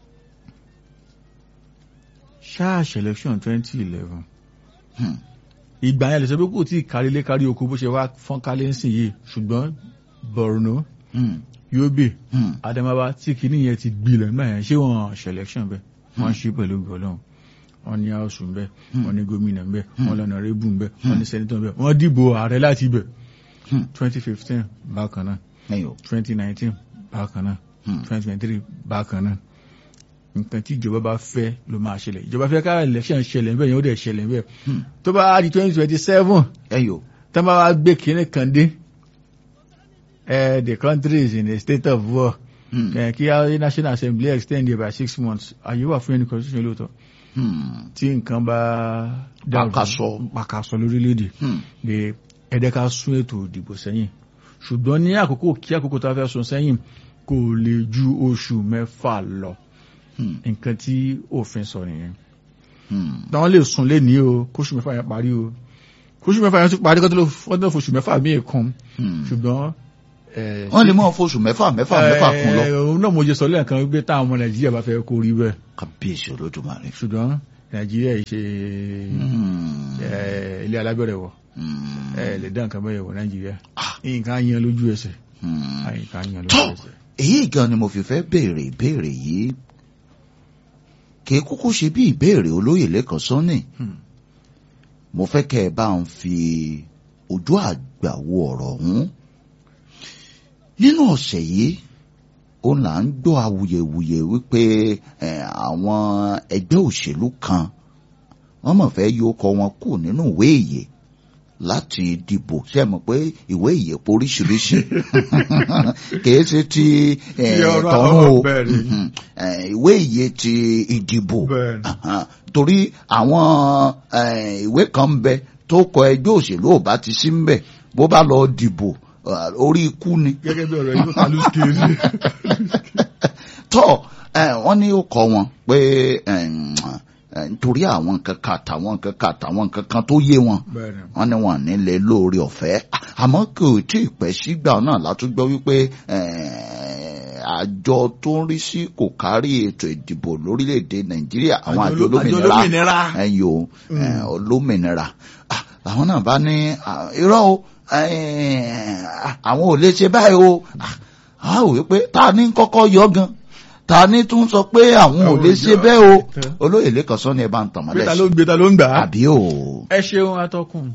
ṣáàṣì election twenty eleven hmm, ìgbà yẹn lè sọ pé kò tí ì kárí lé kárí oko bó ṣe wá fọ́n kálé ń sìn yìí ṣùgbọ́n Borno hmm, Yobe hmm, Adamawa tí kíní yẹn ti gbilẹ̀ nígbà yẹn ṣé wọ́n ṣe election bẹ́ẹ̀ wọ́n ṣe pẹ̀lú gbọ́lọ́hún wọ́n ní house ń bẹ wọ́n ní gómìnà ń bẹ wọ́n lọ́nà rébù ń bẹ wọ́n ní sẹ́nitọ́ ń bẹ wọ́n dìbò ààrẹ láti ibẹ̀ hmm, twenty fifteen bákan náà ẹ̀yọ́ twenty nineteen bákan náà hmm, twenty twenty three bákan náà nǹkan tí ìjọba bá fẹ́ ló máa ṣẹlẹ̀ ìjọba fẹ́ ká election ṣẹlẹ̀ ń bẹ̀ yẹn ó dẹ̀ ṣẹlẹ̀ ń bẹ̀ hmm, tó bá di twenty twenty seven ẹ̀yọ́ tó bá wá gbé kínní kan dé eh, the country is in a state of war hmm, eh, kí á national assembly extend it by six months àyè wà fún ẹni constitution lóòótọ́ hmm, tí nǹkan bá dàrú- Pàkàsọ. pàkàsọ lórílẹ̀‐èdè hmm, pé ẹ̀dẹ́ ká sún ètò ìdìbò sẹ́yìn ṣùgbọ́n ní àkókò kí àkókò tá a fẹ́ sún sẹ́yìn kò lè ju oṣù mẹ́fà lọ Hmm. nǹkan tí òfin sọ nìyẹn Hmm. táwọn lè sùn lé ní o kóṣù mẹ́fà yẹn parí o kóṣù mẹ́fà yẹn tún parí kó tó lọ fọ́dún fòṣù mẹ́fà míì kan Hmm. ṣùgbọ́n ẹ̀, wọ́n lè mọ̀ fóṣù mẹ́fà mẹ́fà mẹ́fà kún lọ. ẹ̀, òun náà mo jẹ sọ lẹ́ẹ̀kan wípé táwọn ọmọ nàìjíríà bá fẹ́ kó rí bẹ́ẹ̀ kábíyèsí olódùmarè. ṣùgbọ́n nàìjíríà yìí ṣe Hmm. ẹ̀, ilé alábẹ̀rẹ̀ wọ̀ Hmm. ẹ lè dá nǹkan bẹ́ẹ̀ wọ̀ nàìjíríà Ah. nǹkan yan lójú ẹsẹ̀ Hmm. nǹkan yan lójú Tọ́ ẹsẹ̀. èyí gan ni mo fi fẹ́ béèrè ìbéèrè yìí kì í kúkú ṣe bí ìbéèrè olóyè lẹ́kàn sọ́nì Hmm. mo fẹ́ kẹ́ ẹ bá ń fi ojú àgbà wo ọ̀rọ̀ ọ̀hún nínú ọ̀sẹ̀ yìí ó là ń gbọ́ awuyewuye wípé eh, àwọn ẹgbẹ́ òṣèlú kan wọ́n mọ̀ fẹ́ yọ ọkọ̀ wọn kù nínú ìwé ìyè láti dìbò ṣe mọ̀ pé ìwé ìyè poríṣiríṣi kìí ṣe ti eh, Ti ọ̀rọ̀ tọ̀run o bẹ́ẹ̀ ni. Mhm. Eh, ìwé ìyè ti ìdìbò Bẹ́ẹ̀ ni. Ahan. torí àwọn eh, ìwé kan ń bẹ tó kọ ẹgbẹ́ òṣèlú ò bá ti sí ń bẹ̀ bó bá lọ dìbò eh, orí ikú ni gẹ́gẹ́ bí ọ̀rọ̀ yìí ká ló ṣe é tọ́ ẹ, wọ́n ní ó kọ wọn pé ẹm, ẹ, nítorí àwọn nǹkan kan àtàwọn nǹkan kan àtàwọn nǹkan kan tó yé wọn bẹ́ẹ̀ ni wọ́n ní wọn nílé lóore ọ̀fẹ́ àmọ́ kò tí ì pẹ́ sígbà náà látúgbọ́ wípé ẹ, àjọ tó ń rí sí kò kárí ètò ìdìbò lórílẹ̀‐èdè nàìjíríà àwọn àjọ Àjọ oló- àjọ olómìnira olómìnira. ẹ̀yìn o ẹ, olómìnira Ah, àwọn náà bá ní ah, irọ́ o ẹ, àwọn ò lè ṣe báyìí o Ah, a ò wípé ta ni kọ́kọ́ yọ gan ta ni tún sọ pé àwọn ò lè ṣe bẹ́ẹ̀ o olóyè lẹ́kọ̀ọ́ sọ ni ẹ bá ń tàn gbé mọ́lẹ̀ ta ló sí ń gbé ta ló ń gbà á. àbí o. ẹ ṣeun atọ́kùn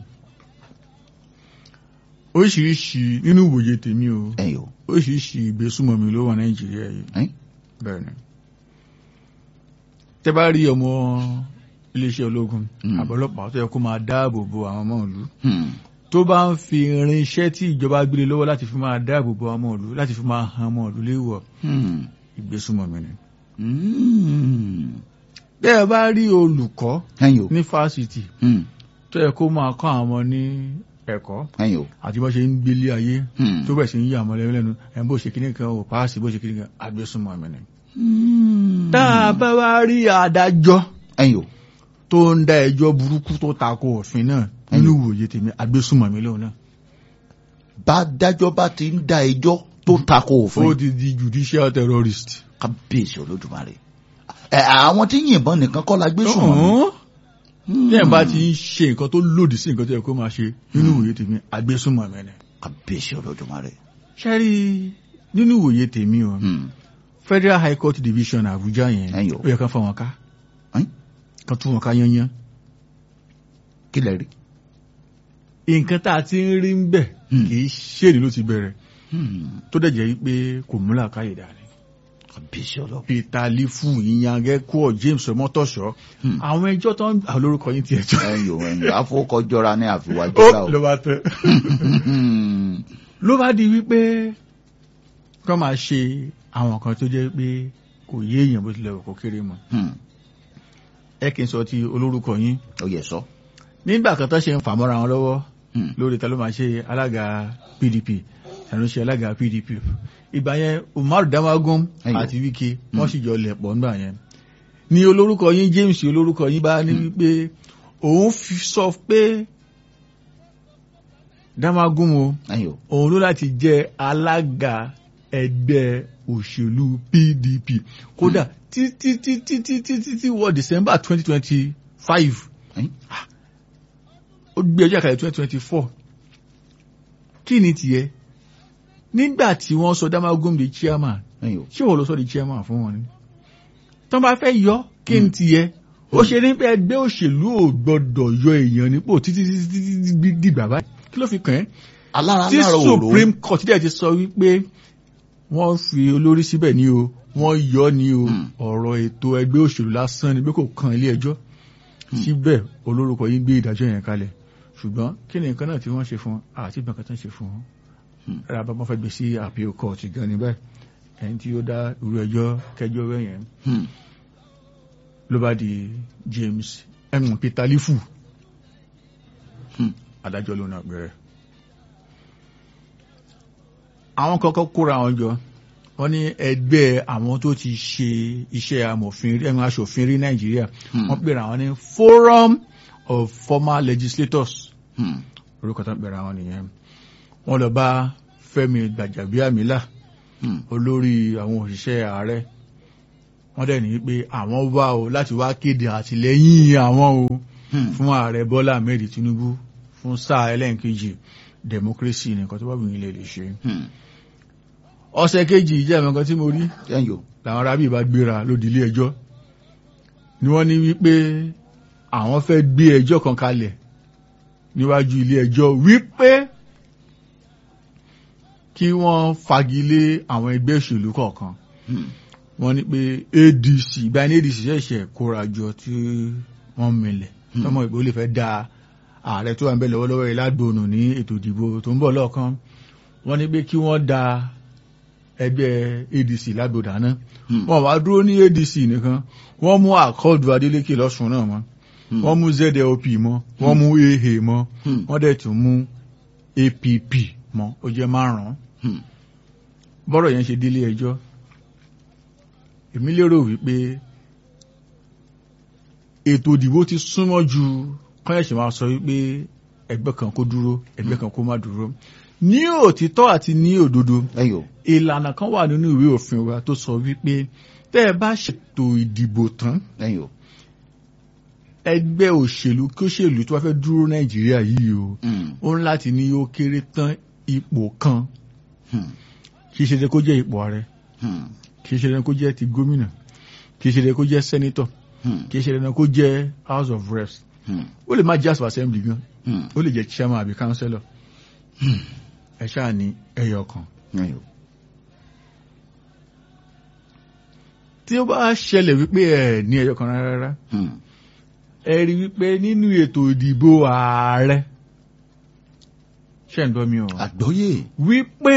oríṣiríṣi nínú ìwòye tèmi o ẹ̀yìn o oríṣiríṣi ìgbésùmọ̀mí ló wà nàìjíríà yìí ẹ̀? bẹ́ẹ̀ ni tẹ́ bá rí ọmọ iléeṣẹ́ ológun Mm. àbọ̀lọ́pàá tó yẹ kó máa dáàbò bo àwọn ọmọ ìlú Hmm. tó bá ń fi irinṣẹ́ tí ìjọba gbélé lọ́wọ́ láti fi máa dáàbò bo ọmọ ìlú láti fi máa han ọmọ ìlú léwọ̀ Hmm. ìgbésùmọ̀mí ni. Hmm. bẹ́ẹ̀ bá rí olùkọ́ ẹ̀yìn o ní fásitì Hmm. tó yẹ kó máa kọ́ àwọn ọmọ ní ẹ̀kọ́ ẹ̀yìn o àti bó ṣe ń gbélé ayé Hmm. tó bẹ̀ sí ń yí àmọ́ lẹ́nu lẹ́nu ẹ̀ bó ṣe kíní kan ò páàsì bó ṣe kíní kan àgbésùmọ̀mí ni. Hmm. tá a bá wá rí adájọ́ ẹ̀yìn o tó ń dá ẹjọ́ burúkú tó tako òfin náà nínú ìwòye tèmi àgbésùmọ̀mí lóun náà. bá dájọ́ bá ti ń dá ẹjọ́ tó tako ó òfin ti di judicial terrorist. kábíyèsí olódùmarè ẹ àwọn tí yìnbọn nìkan kọ́ la gbé sùn wọn. Ọ̀hún. bí ẹ̀ bá ti ń ṣe nǹkan tó lòdì sí nǹkan tó yẹ kó máa ṣe nínú ìwòye tèmi àgbésùmọ̀mí ni. kábíyèsí olódùmarè. ṣẹ́rí nínú ìwòye tèmi o Hmm. Federal High Court Division Abuja yẹn Ẹ̀yọ̀. ó yẹ ká fọ́ wọn ká Ẹ́n? kan tún wọn ká yányán kí lẹ rí. nǹkan tá a ti ń rí ń bẹ̀ Hmm. kì í ṣèlú ló ti bẹ̀rẹ̀ Hmm. tó dẹ̀ jẹ́ pé kò múlà káyè dání. kábíyèsí olódùmarè. Peter Lifu ìyàngẹ́kọ́ James Ọmọtọ́ṣọ́ Hmm. àwọn ẹjọ́ tó ń gbà lórúkọ yín ti ẹjọ́ ẹ̀yìn o ẹ̀yìn àfọwọ́kọjọra ní ó àfiwájọra o. ló bá tẹ́ Hmm. ló bá di wípé kọ́ máa ṣe àwọn kan tó jẹ́ pé kò yé èèyàn bó tilẹ̀ kò kéré mọ́ Hmm. ẹ kì í sọ ti olórúkọ yín ó yẹ sọ. nígbà kan tó ṣe ń fà mọ́ra wọn lọ́wọ́ Hmm. lórí ta ló máa ṣe alága PDP tàbí ṣe alága PDP ìgbà yẹn Umaru Damagum Ẹyọ. àti Wike wọ́n sì jọ lẹ̀ pọ̀ nígbà yẹn ní olórúkọ yín James olórúkọ yín bá ní wípé òun fi sọ pé Damagum o ẹ̀yìn o. òun ló láti jẹ́ alága ẹgbẹ́ òṣèlú PDP kódà títí títí títí títí wọ December twenty twenty five Ẹ̀yìn. ó gbé ọjọ́ àkàlẹ̀ twenty twenty four kí ni tiẹ̀ nígbà tí wọ́n sọ Damagum di chairman ẹ̀yìn o. ṣé wọ́n lọ sọ di chairman fún wọn ni tó bá fẹ́ yọ kí ni tiẹ̀ ó ṣe ní pé ẹgbẹ́ òṣèlú ò gbọ́dọ̀ yọ èèyàn nípò títí títí títí dìgbà báyìí kí ló fi kàn ẹ́ alára tí lára òró. supreme court dẹ̀ ti sọ wípé wọ́n fi olórí síbẹ̀ ní o wọ́n yọ ní o Hmm. ọ̀rọ̀ ètò ẹgbẹ́ òṣèlú lásán ni pé kò kan ilé ẹjọ́ síbẹ̀ olórúkọ yìí gbé ìdájọ́ yẹn kalẹ̀ ṣùgbọ́n kí ni nǹkan náà tí wọ́n ṣe fún wọn àti ìgbà kan tó ń ṣe fún wọn Hmm. ẹ̀rọ àbámọ́ fẹ́ gbé sí appeal court gan ni bẹ́ẹ̀ ẹni tí ó dá irú ẹjọ́ kẹjọ́ rẹ̀ yẹn Hmm. ló bá di James ẹ̀mú Peter Lifu Hmm. adájọ́ ló náà bẹ̀rẹ̀ àwọn kọ́kọ́ kóra wọn jọ wọ́n ní ẹgbẹ́ àwọn tó ti ṣe iṣẹ́ amòfin rí ẹ̀mí aṣòfin rí nàìjíríà Hmm. wọ́n pèrè àwọn ní forum of former legislators Hmm. orúkọ tó ń pèrè àwọn nìyẹn wọ́n lọ bá fẹ́mi gbàjàbíàmílà Hmm. olórí àwọn òṣìṣẹ́ ààrẹ wọ́n dẹ̀ ní pé àwọn wá o láti wá kéde àtìlẹ́yìn àwọn o Hmm. fún ààrẹ bọ́lá ahmed tinubu fún sáà ẹlẹ́ǹkejì democracy nìkan tó bá wù yín lè lè ṣe Hmm. ọ̀sẹ̀ kejì ìjẹ́ ẹ̀mọ́ kan tí mo rí ẹ̀yọ́ làwọn arábì bá gbéra lódì ilé ẹjọ́ ni wọ́n ní wípé àwọn fẹ́ gbé ẹjọ́ kan kalẹ̀ níwájú ilé ẹjọ́ wípé kí wọ́n fagilé àwọn ẹgbẹ́ òṣèlú kọ̀ọ̀kan Hmm. wọ́n ní pé adc báyìí ní adc ṣẹ̀ṣẹ̀ kóra jọ tí wọ́n milẹ̀ Hmm. tọmọ ìbò lè fẹ́ da ààrẹ tó wà ń bẹ lọ́wọ́lọ́wọ́ yìí lágbóònù ní ètò ìdìbò tó ń bọ̀ lọ́ọ̀kan wọ́n ní pé kí wọ́n da ẹgbẹ́ adc lágbóòdà náà Hmm. wọ́n wá dúró ní adc nìkan wọ́n mú àkọọdù adeleke lọ́sùn náà mọ́ Hmm. wọ́n mú zlp mọ́ wọ́n mú aa mọ́ Hmm. wọ́n dẹ̀ tún mú app mọ́ ó jẹ́ márùn-ún Hmm. bọ́rọ̀ yẹn ṣe délé ẹjọ́ èmi lérò wípé ètò ìdìbò ti súnmọ́ ju kọ́yẹ̀ṣẹ̀ máa sọ wípé ẹgbẹ́ kan kó dúró ẹgbẹ́ kan kó má dúró ní òtítọ́ àti ní òdodo ẹ̀yọ́ ìlànà kan wà nínú ìwé òfin wa tó sọ wípé tẹ́ ẹ bá ṣètò ìdìbò tán ẹ̀yọ́ ẹgbẹ́ òṣèlú kí òṣèlú tó bá fẹ́ dúró nàìjíríà yìí o Hmm. ó ń láti ní ó kéré tán ipò kan Hmm. kì í ṣe kó jẹ́ ipò ààrẹ Hmm. kì í ṣe dandan kó jẹ́ ti gómìnà kì í ṣe dandan kó jẹ́ sẹ́nítọ̀ Hmm. kì í ṣe dandan kó jẹ́ house of reps Hmm. ó lè má jẹ́ house of assembly gan Hmm. ó lè jẹ́ chairman àbí councillor ẹ ṣáà ní ẹyọ kan ẹ̀yọ́ tí ó bá ṣẹlẹ̀ wípé ẹ ní ẹyọ kan rárá Hmm. ẹ rí wípé nínú ètò ìdìbò ààrẹ ṣe ń gbọ́ mi o àgbọ́yé wípé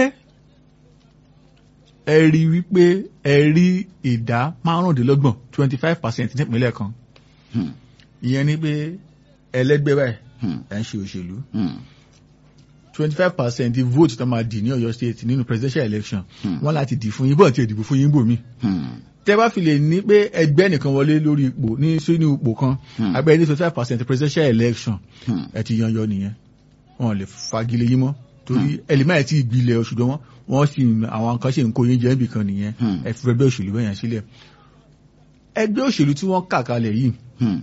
ẹ rí wípé ẹ rí ìdá márùndínlọ́gbọ̀n twenty five percent nípínlẹ̀ kan Hmm. ìyẹn ni pé ẹlẹ́gbẹ́ báyìí Hmm. ẹ̀ ń ṣe òṣèlú Hmm. twenty five percent vote tó máa dì ní Ọ̀yọ́ state nínú presidential election Hmm. wọ́n láti dì fún yín bọ́ọ̀ tí ẹ dìbò fún yín bò mí. Hmm. tẹ́ bá fi lè ní pé ẹgbẹ́ nìkan wọlé lórí ipò ní sínú ipò kan Hmm. abẹ́ ní twenty five percent presidential election Hmm. ẹ ti yan yọ nìyẹn wọn lè fagilé yín mọ́ torí ẹlẹ́mọ̀ ẹ̀ tí ìgbilẹ̀ ṣùgbọ́n wọ́n wọ́n sì àwọn kan ṣe ń kó yín jẹ́ ibì kan nìyẹn Hmm. ẹ fi ẹgbẹ́ òṣèlú bẹ́yẹn sílẹ̀ ẹgbẹ́ òṣèlú tí wọ́n kà kalẹ̀ yìí Hmm.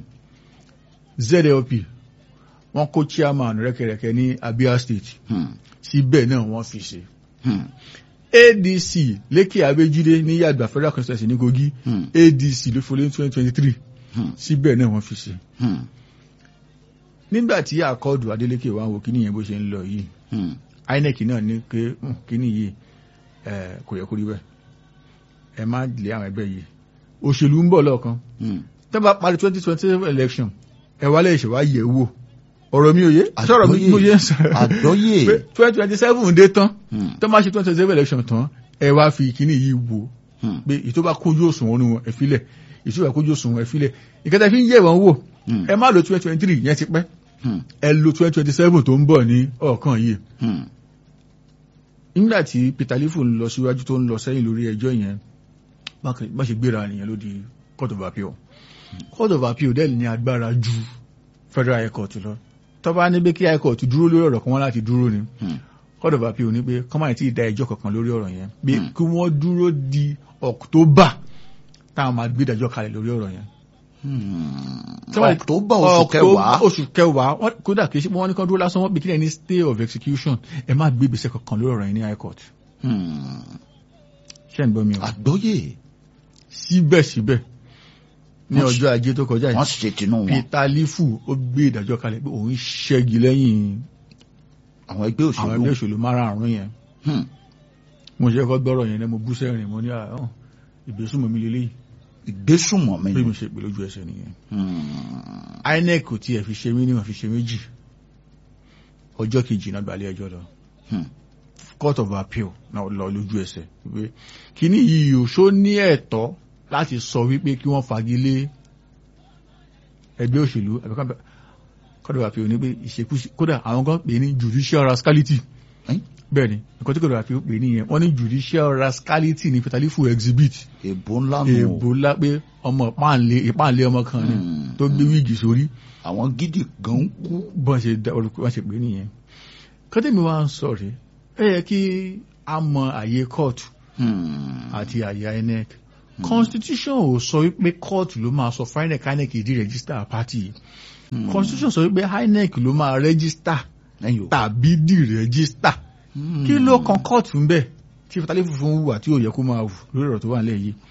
ZLP wọ́n kó chairman rẹ́kẹrẹ́kẹ́ ní Abia state Hmm. síbẹ̀ náà wọ́n fi ṣe Hmm. adc lékè abéjídé ní yàgbà federal constituency ní kogi Hmm. adc ló fọlé ní twenty twenty three Hmm. síbẹ̀ náà wọ́n fi ṣe. Hmm. nígbà tí àkọọ́dù adélékè wá wo kíní yẹn bó ṣe ń lọ yìí Hmm. inec náà ní pé "Hmm, kíní yìí eh, kò yẹ kó rí bẹ́ẹ̀ ẹ má lé àwọn ẹgbẹ́ yìí òṣèlú ń bọ̀ lọ́ọ̀kan Hmm. tẹ́ bá parí twenty twenty election ẹ wá lè ṣe wá yẹ̀ wò ọ̀rọ̀ mi ò yé sọ̀rọ̀ mi mo yé ń sọ̀rọ̀ àgbọ́yé pé twenty twenty seven dé tán Hmm. tó máa ṣe twenty twenty seven election tán ẹ wá fi kíní yìí wò Hmm. pé ìtò bá kójú òṣùwọ̀n ní wọn ẹ̀fílẹ̀ ìtò bá kójú òṣùwọ̀n ẹ̀fílẹ̀ ìkẹta fi ń yẹ̀ wọ́n wò Hmm. ẹ má lo twenty twenty three yẹn ti pẹ́ Hmm. ẹ lo twenty twenty seven tó ń bọ̀ ní ọ̀kan yìí Hmm. nígbà tí Peter Lifu ń lọ síwájú tó ń lọ sẹ́yìn lórí ẹjọ́ yẹn bákan- bá ṣe gbéra nìyẹn ló di court of appeal court of appeal dẹ́ẹ̀ ní agbára ju federal high court lọ tó bá ní pé kí high court dúró lórí ọ̀rọ̀ kan wọ́n láti dúró ni Hmm. court of appeal ní pé kọ́má tí ì da ẹjọ́ kankan lórí ọ̀rọ̀ yẹn pé Hmm. kí wọ́n dúró di October táwọn máa gbé ìdájọ́ kalẹ̀ lórí ọ̀rọ̀ yẹn Hmm. Tí wọ́n- October oṣù October- kẹwàá oṣù kẹwàá wọ́n- kódà kìí ṣe wọ́n ní kán dúró lásán wọ́n bí kílẹ̀ ní stay of execution ẹ má gbé ìgbésẹ̀ kankan lórí ọ̀rọ̀ yẹn ní high court Hmm. ṣé ń gbọ́ mi o àgbọ́yé síbẹ̀síbẹ̀ ní Wọ́n ọjọ́ ajé tó kọjá wọ́n yìí ṣe tinú wọn Peter Lifu ó gbé ìdájọ́ kalẹ̀ pé òun ṣẹ́gi lẹ́yìn àwọn ẹgbẹ́ àwọn òṣèlú ẹgbẹ́ òṣèlú márààrún yẹn Hmm. mo ṣe kọ́ gbọ́rọ̀ yẹn lẹ́ mo bú sẹ́rìn mo ní àwọn ìgbésùnmọ̀ mi lélẹ́yìí ìgbésùnmọ̀mí bí ni mo ṣe pè lójú ẹsẹ̀ nìyẹn Hmm. INEC kò tiẹ̀ fi ṣe mí níwọ̀n fi ṣe méjì ọjọ́ kejì náà gbalẹ̀ ẹjọ́ lọ Hmm. court of appeal náà lọ lójú ẹsẹ̀ wípé kíní yìí ò ṣó ní ẹ̀tọ́ láti sọ wípé kí wọ́n fagilé ẹgbẹ́ òṣèlú àbí ká- court of appeal ní pé ìṣekúṣe kódà àwọn kan pè ní judicial rascality Ẹ́n? bẹ́ẹ̀ ni nǹkan tí kò lọ́ra fi pè nìyẹn wọ́n ní judicial rascality ní petalifu exhibit èbó ńlá nù èèbò ńlá pé ọmọ ìpáǹlé ìpáǹlé ọmọ kan ni Hmm. tó gbé wíìgì sórí àwọn gidi gan ń kú bọ́n ṣe dá olùkọ́ wọ́n ṣe pè nìyẹn kọ́tẹ́mi wá ń sọ rèé ẹ yẹ kí a mọ àyè kóòtù Hmm. àti àyè INEC constitution ò sọ wípé kóòtù ló máa sọ fún INEC INEC ìdí rẹ́gísítà pátì Hmm. constitution sọ wípé INEC ló máa rẹ́gísítà ẹ̀yin o. tàbí dì rẹ́gísítà Hmm. kí ló kan kóòtù ń bẹ̀ tí fatali funfun wù àti òye kó máa wù lórí ọ̀rọ̀ tó wà nílẹ̀ yìí.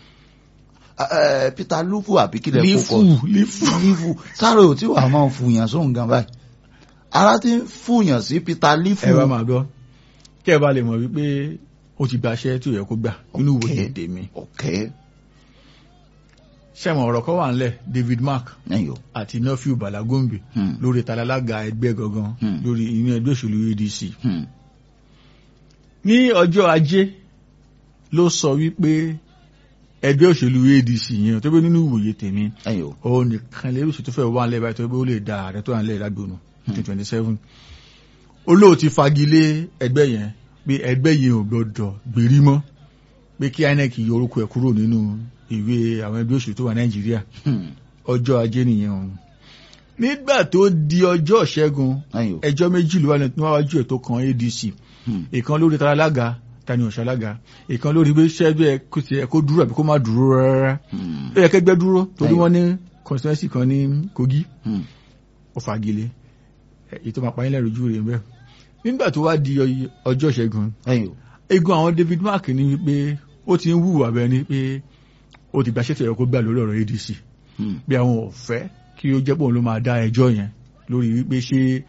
Ẹ, Peter lufu àbí kílẹ̀ kó lífù kọ lífù lífù sáré ò tí wàá máa fùyàn sóhun gan báyìí ara ti ń fùyàn sí Peter lífù ẹ bá máa gbọ́ kẹ́ ẹ bá lè mọ̀ wípé ó ti gbaṣẹ́ tí ò yẹ kó gbà nínú ìwòye Okay. èdè mi. ọ̀kẹ́ sẹ́wọ̀n ọ̀rọ̀ kan wà nílẹ̀ David Mark ẹ̀yin o. àti Nọ́fíù Bàlágóńbè Hmm. lórí talalága ẹgbẹ́ gangan Hmm. lórí inú ẹgbẹ́ òṣèlú ADC. Hmm. ní ọjọ́ ajé ló sọ wípé ẹgbẹ́ òṣèlú ADC yẹn tó bẹ́ nínú ìwòye tèmi ẹ̀yin o. òun nìkan lè rúṣì tó fẹ́ wà nílẹ̀ báyìí tó bẹ́ ó lè da ààrẹ tó wà nílẹ̀ lágbónú twenty twenty seven olóò ti fagilé ẹgbẹ́ yẹn pé ẹgbẹ́ yẹn ò gbọdọ̀ gbèrí mọ́ pé kí INEC yọ orúkọ ẹ̀ kúrò nínú ìwé àwọn ẹgbẹ́ òṣèlú tó wà Nàìjíríà Hmm. ọjọ́ ajé nìyẹn òun nígbà tó di ọjọ́ ìṣẹ́gun ẹ̀yin o. ẹjọ́ méjì ló wà níwájú ẹ̀ tó kan ADC Hmm. ìkan lórí tara alága tani ọ̀ṣalága ìkan lórí bí ṣẹ́gbẹ́ ẹ kó tiẹ̀ kó dúró àbí kó má dúró rárá Hmm. ó yẹ kẹgbẹ́ dúró torí Ẹ̀yìn. wọ́n ní constituency kan ní Kogi Hmm. ó fagilé èyí tó máa pa yín lẹ́rù ojú rẹ̀ mbẹ́ nígbà tó wá di ọy- ọjọ́ ìṣẹ́gun ẹ̀yin o. egun àwọn David Mark ní wípé ó ti ń wùwà bẹ́ẹ̀ ni pé ó ti gbàṣẹ́ tẹ̀yẹ kó gbà lórí ọ̀rọ̀ ADC Hmm. bí àwọn ò fẹ́ kí ó jẹ́ pòun ló máa dá ẹjọ́ yẹn lórí wípé ṣé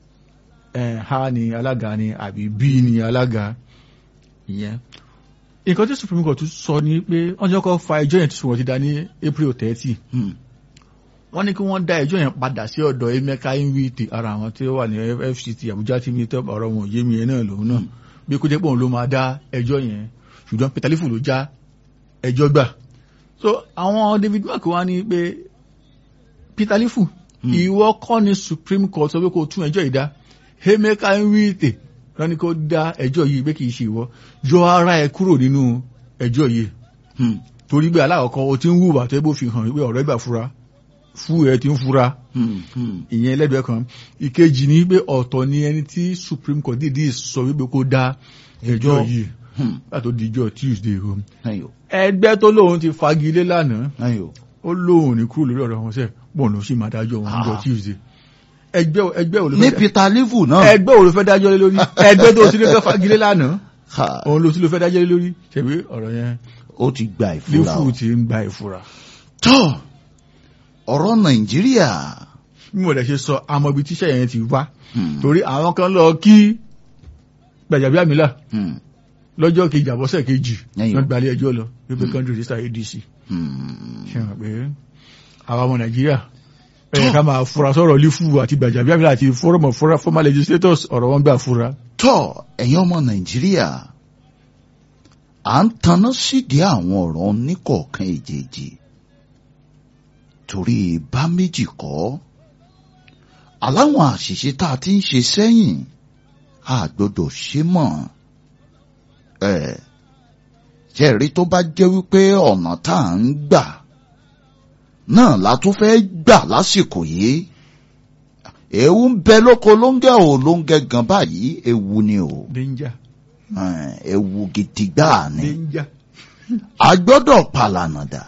ẹ̀ ha ni alága ni àbí b ni alága ìyẹn nǹkan tí Supreme Court tún sọ ni pé wọ́n jẹ́ kó fa ẹjọ́ yẹn tí wọ́n ti dá ní April thirty Hmm. wọ́n ní kí wọ́n dá ẹjọ́ yẹn padà sí ọ̀dọ̀ Emeka Nwite ara àwọn tí ó wà ní FCT Abuja tí mi tẹ́ ọ̀rọ̀ wọn ò yé mi yẹn náà lòun náà bí kó jẹ́ pé òun ló máa dá ẹjọ́ yẹn ṣùgbọ́n Peter Lifu ló já ẹjọ́ gbà so àwọn David Mark wá ní pé Peter Lifu Hmm. ìwọ kọ́ ni Supreme Court sọ pé kó tún ẹjọ́ yìí dá Emeka Nwite lọ ní kó dá ẹjọ́ yìí pé kì í ṣe ìwọ yọ ara ẹ kúrò nínú ẹjọ́ yìí Hmm. torí pé alákọ̀ọ́kọ́ o ti ń hùwà tó bó fi hàn wípé ọ̀rọ̀ ìgbà fura fún ẹ ti ń fura Hmm. Hmm. ìyẹn lẹ́gbẹ̀ẹ́ kan ìkejì ni pé ọ̀tọ̀ ni ẹni tí Supreme Court dìde sọ wípé kó dá ẹjọ́ Ẹjọ́. yìí Hmm. látò díjọ́ Tuesday o ẹ̀yin o. ẹgbẹ́ tó lóun ti fagilé lánàá ẹ̀yin o. ó lóun ní kúrò lórí ọ̀rọ̀ wọn sẹ́ bọ́ọ̀lù ló sì máa dájọ́ wọn níjọ́ Ah. Tuesday ẹgbẹ́ ẹgbẹ́ wo ló ní fẹ́ Peter lífù náà. ẹgbẹ́ wo ló fẹ́ dájọ́ lé lórí ẹgbẹ́ tó sì ló fẹ́ fagilé lánàá Ha. òun ló sì ló fẹ́ dájọ́ lé lórí ṣebí ọ̀rọ̀ yẹn ó ti gba ìfura o. lífù ti ń gba ìfura tọ́ ọ̀rọ̀ Nàìjíríà. bí mo dẹ̀ ṣe sọ àmọ́ ibi tíṣẹ́ yẹn ti wá Hmm. torí àwọn kan lọ kí Gbajabiamila Hmm. lọ́jọ́ kejì àbọ̀sẹ̀ kejì Ẹ̀yìn. wọ́n gbalẹ̀ ẹjọ́ lọ wípé country register ADC Hmm. ṣe hàn pé àwọn ọmọ Nàìjíríà ẹ̀yẹ ká máa fura sọ̀rọ̀ lífù àti Gbajabiamila àti forum of Fora- former legislators ọ̀rọ̀ wọn gbà fura tọ́ ẹ̀yin ọmọ Nàìjíríà à ń taná sídìí àwọn ọ̀rọ̀ oníkọ̀ọ̀kan èjèèjì torí bá méjì kọ́ aláwọn àṣìṣe tá a ti ń ṣe sẹ́yìn a gbọ́dọ̀ ṣe mọ́ ẹ̀ jẹ́rí tó bá jẹ́ wípé ọ̀nà tá à ń gbà náà la tún fẹ́ gbà lásìkò yìí ewu ń bẹ lóko lóńgẹ ò lóńgẹ gan báyìí ewu ni o danger Eh, ewu gidi gbáà ni danger a gbọ́dọ̀ pàlànàdà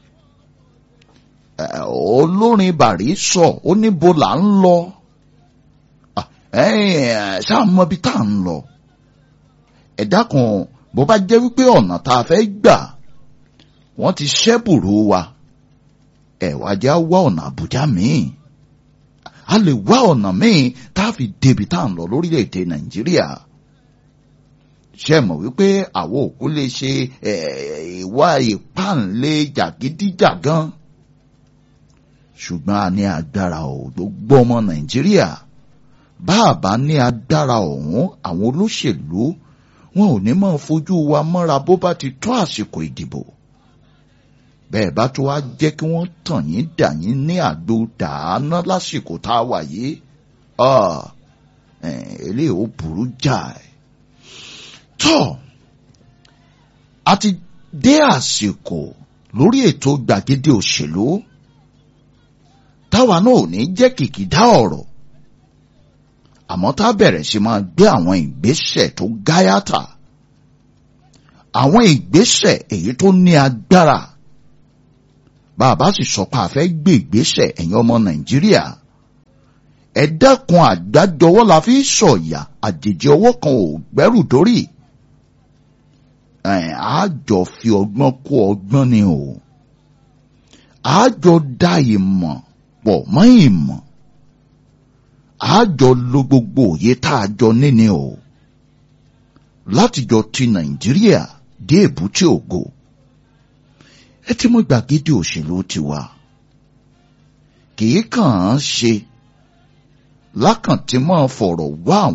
Eh, olórin bàrí sọ ó níbo là ń lọ Ah, eh, ṣáà mọ ibi tá à ń lọ ẹ dákun bó bá jẹ́ wípé ọ̀nà tá a fẹ́ gbà wọ́n ti ṣẹ́bùrú wa ẹ wá jẹ́ á wá ọ̀nà àbújá míì a lè wá ọ̀nà míì tá a fi débi tá à ń lọ lórílẹ̀‐èdè nàìjíríà ṣe mọ̀ wípé àwọn òkú lè ṣe eh, ìwà ìpáǹlé jàgídíjàgan ṣùgbọ́n a ní agbára ò gbogbo ọmọ nàìjíríà bá a bá ní agbára ọ̀hún àwọn olóṣèlú wọn ò ní máa fojú wa mọ́ra bó bá ti tó àsìkò ìdìbò bẹ́ẹ̀ bá tó wá jẹ́ kí wọ́n tàn yín dà yín ní àgbo dàáná lásìkò tá a wà yìí ah, eh, eléyìí ó burú jáì tọ́ a ti dé àsìkò lórí ètò gbàgede òṣèlú táwa náà ò ní jẹ́ kìkìdá ọ̀rọ̀ àmọ́ tá a bẹ̀rẹ̀ sí máa gbé àwọn ìgbésẹ̀ tó gáyàtà àwọn ìgbésẹ̀ èyí tó ní agbára bàbá sì sọ pé a fẹ́ gbé ìgbésẹ̀ ẹ̀yin ọmọ nàìjíríà ẹ dákun àgbájọwọ́ la fi sọ̀yà àjèjì ọwọ́ kan ò gbẹ́rù dórí ẹ̀ á jọ fi ọgbọ́n kó ọgbọ́n ni o á jọ dá ìmọ̀ pọ̀ mọ́ ìmọ̀ á jọ lo gbogbo òye tá a jọ níní o láti jọ ti nàìjíríà dé èbúté ògo ẹ ti mú gbàgede òṣèlú tiwa kì í kàn án ṣe lákàntí máa fọ̀rọ̀ wá àwọn.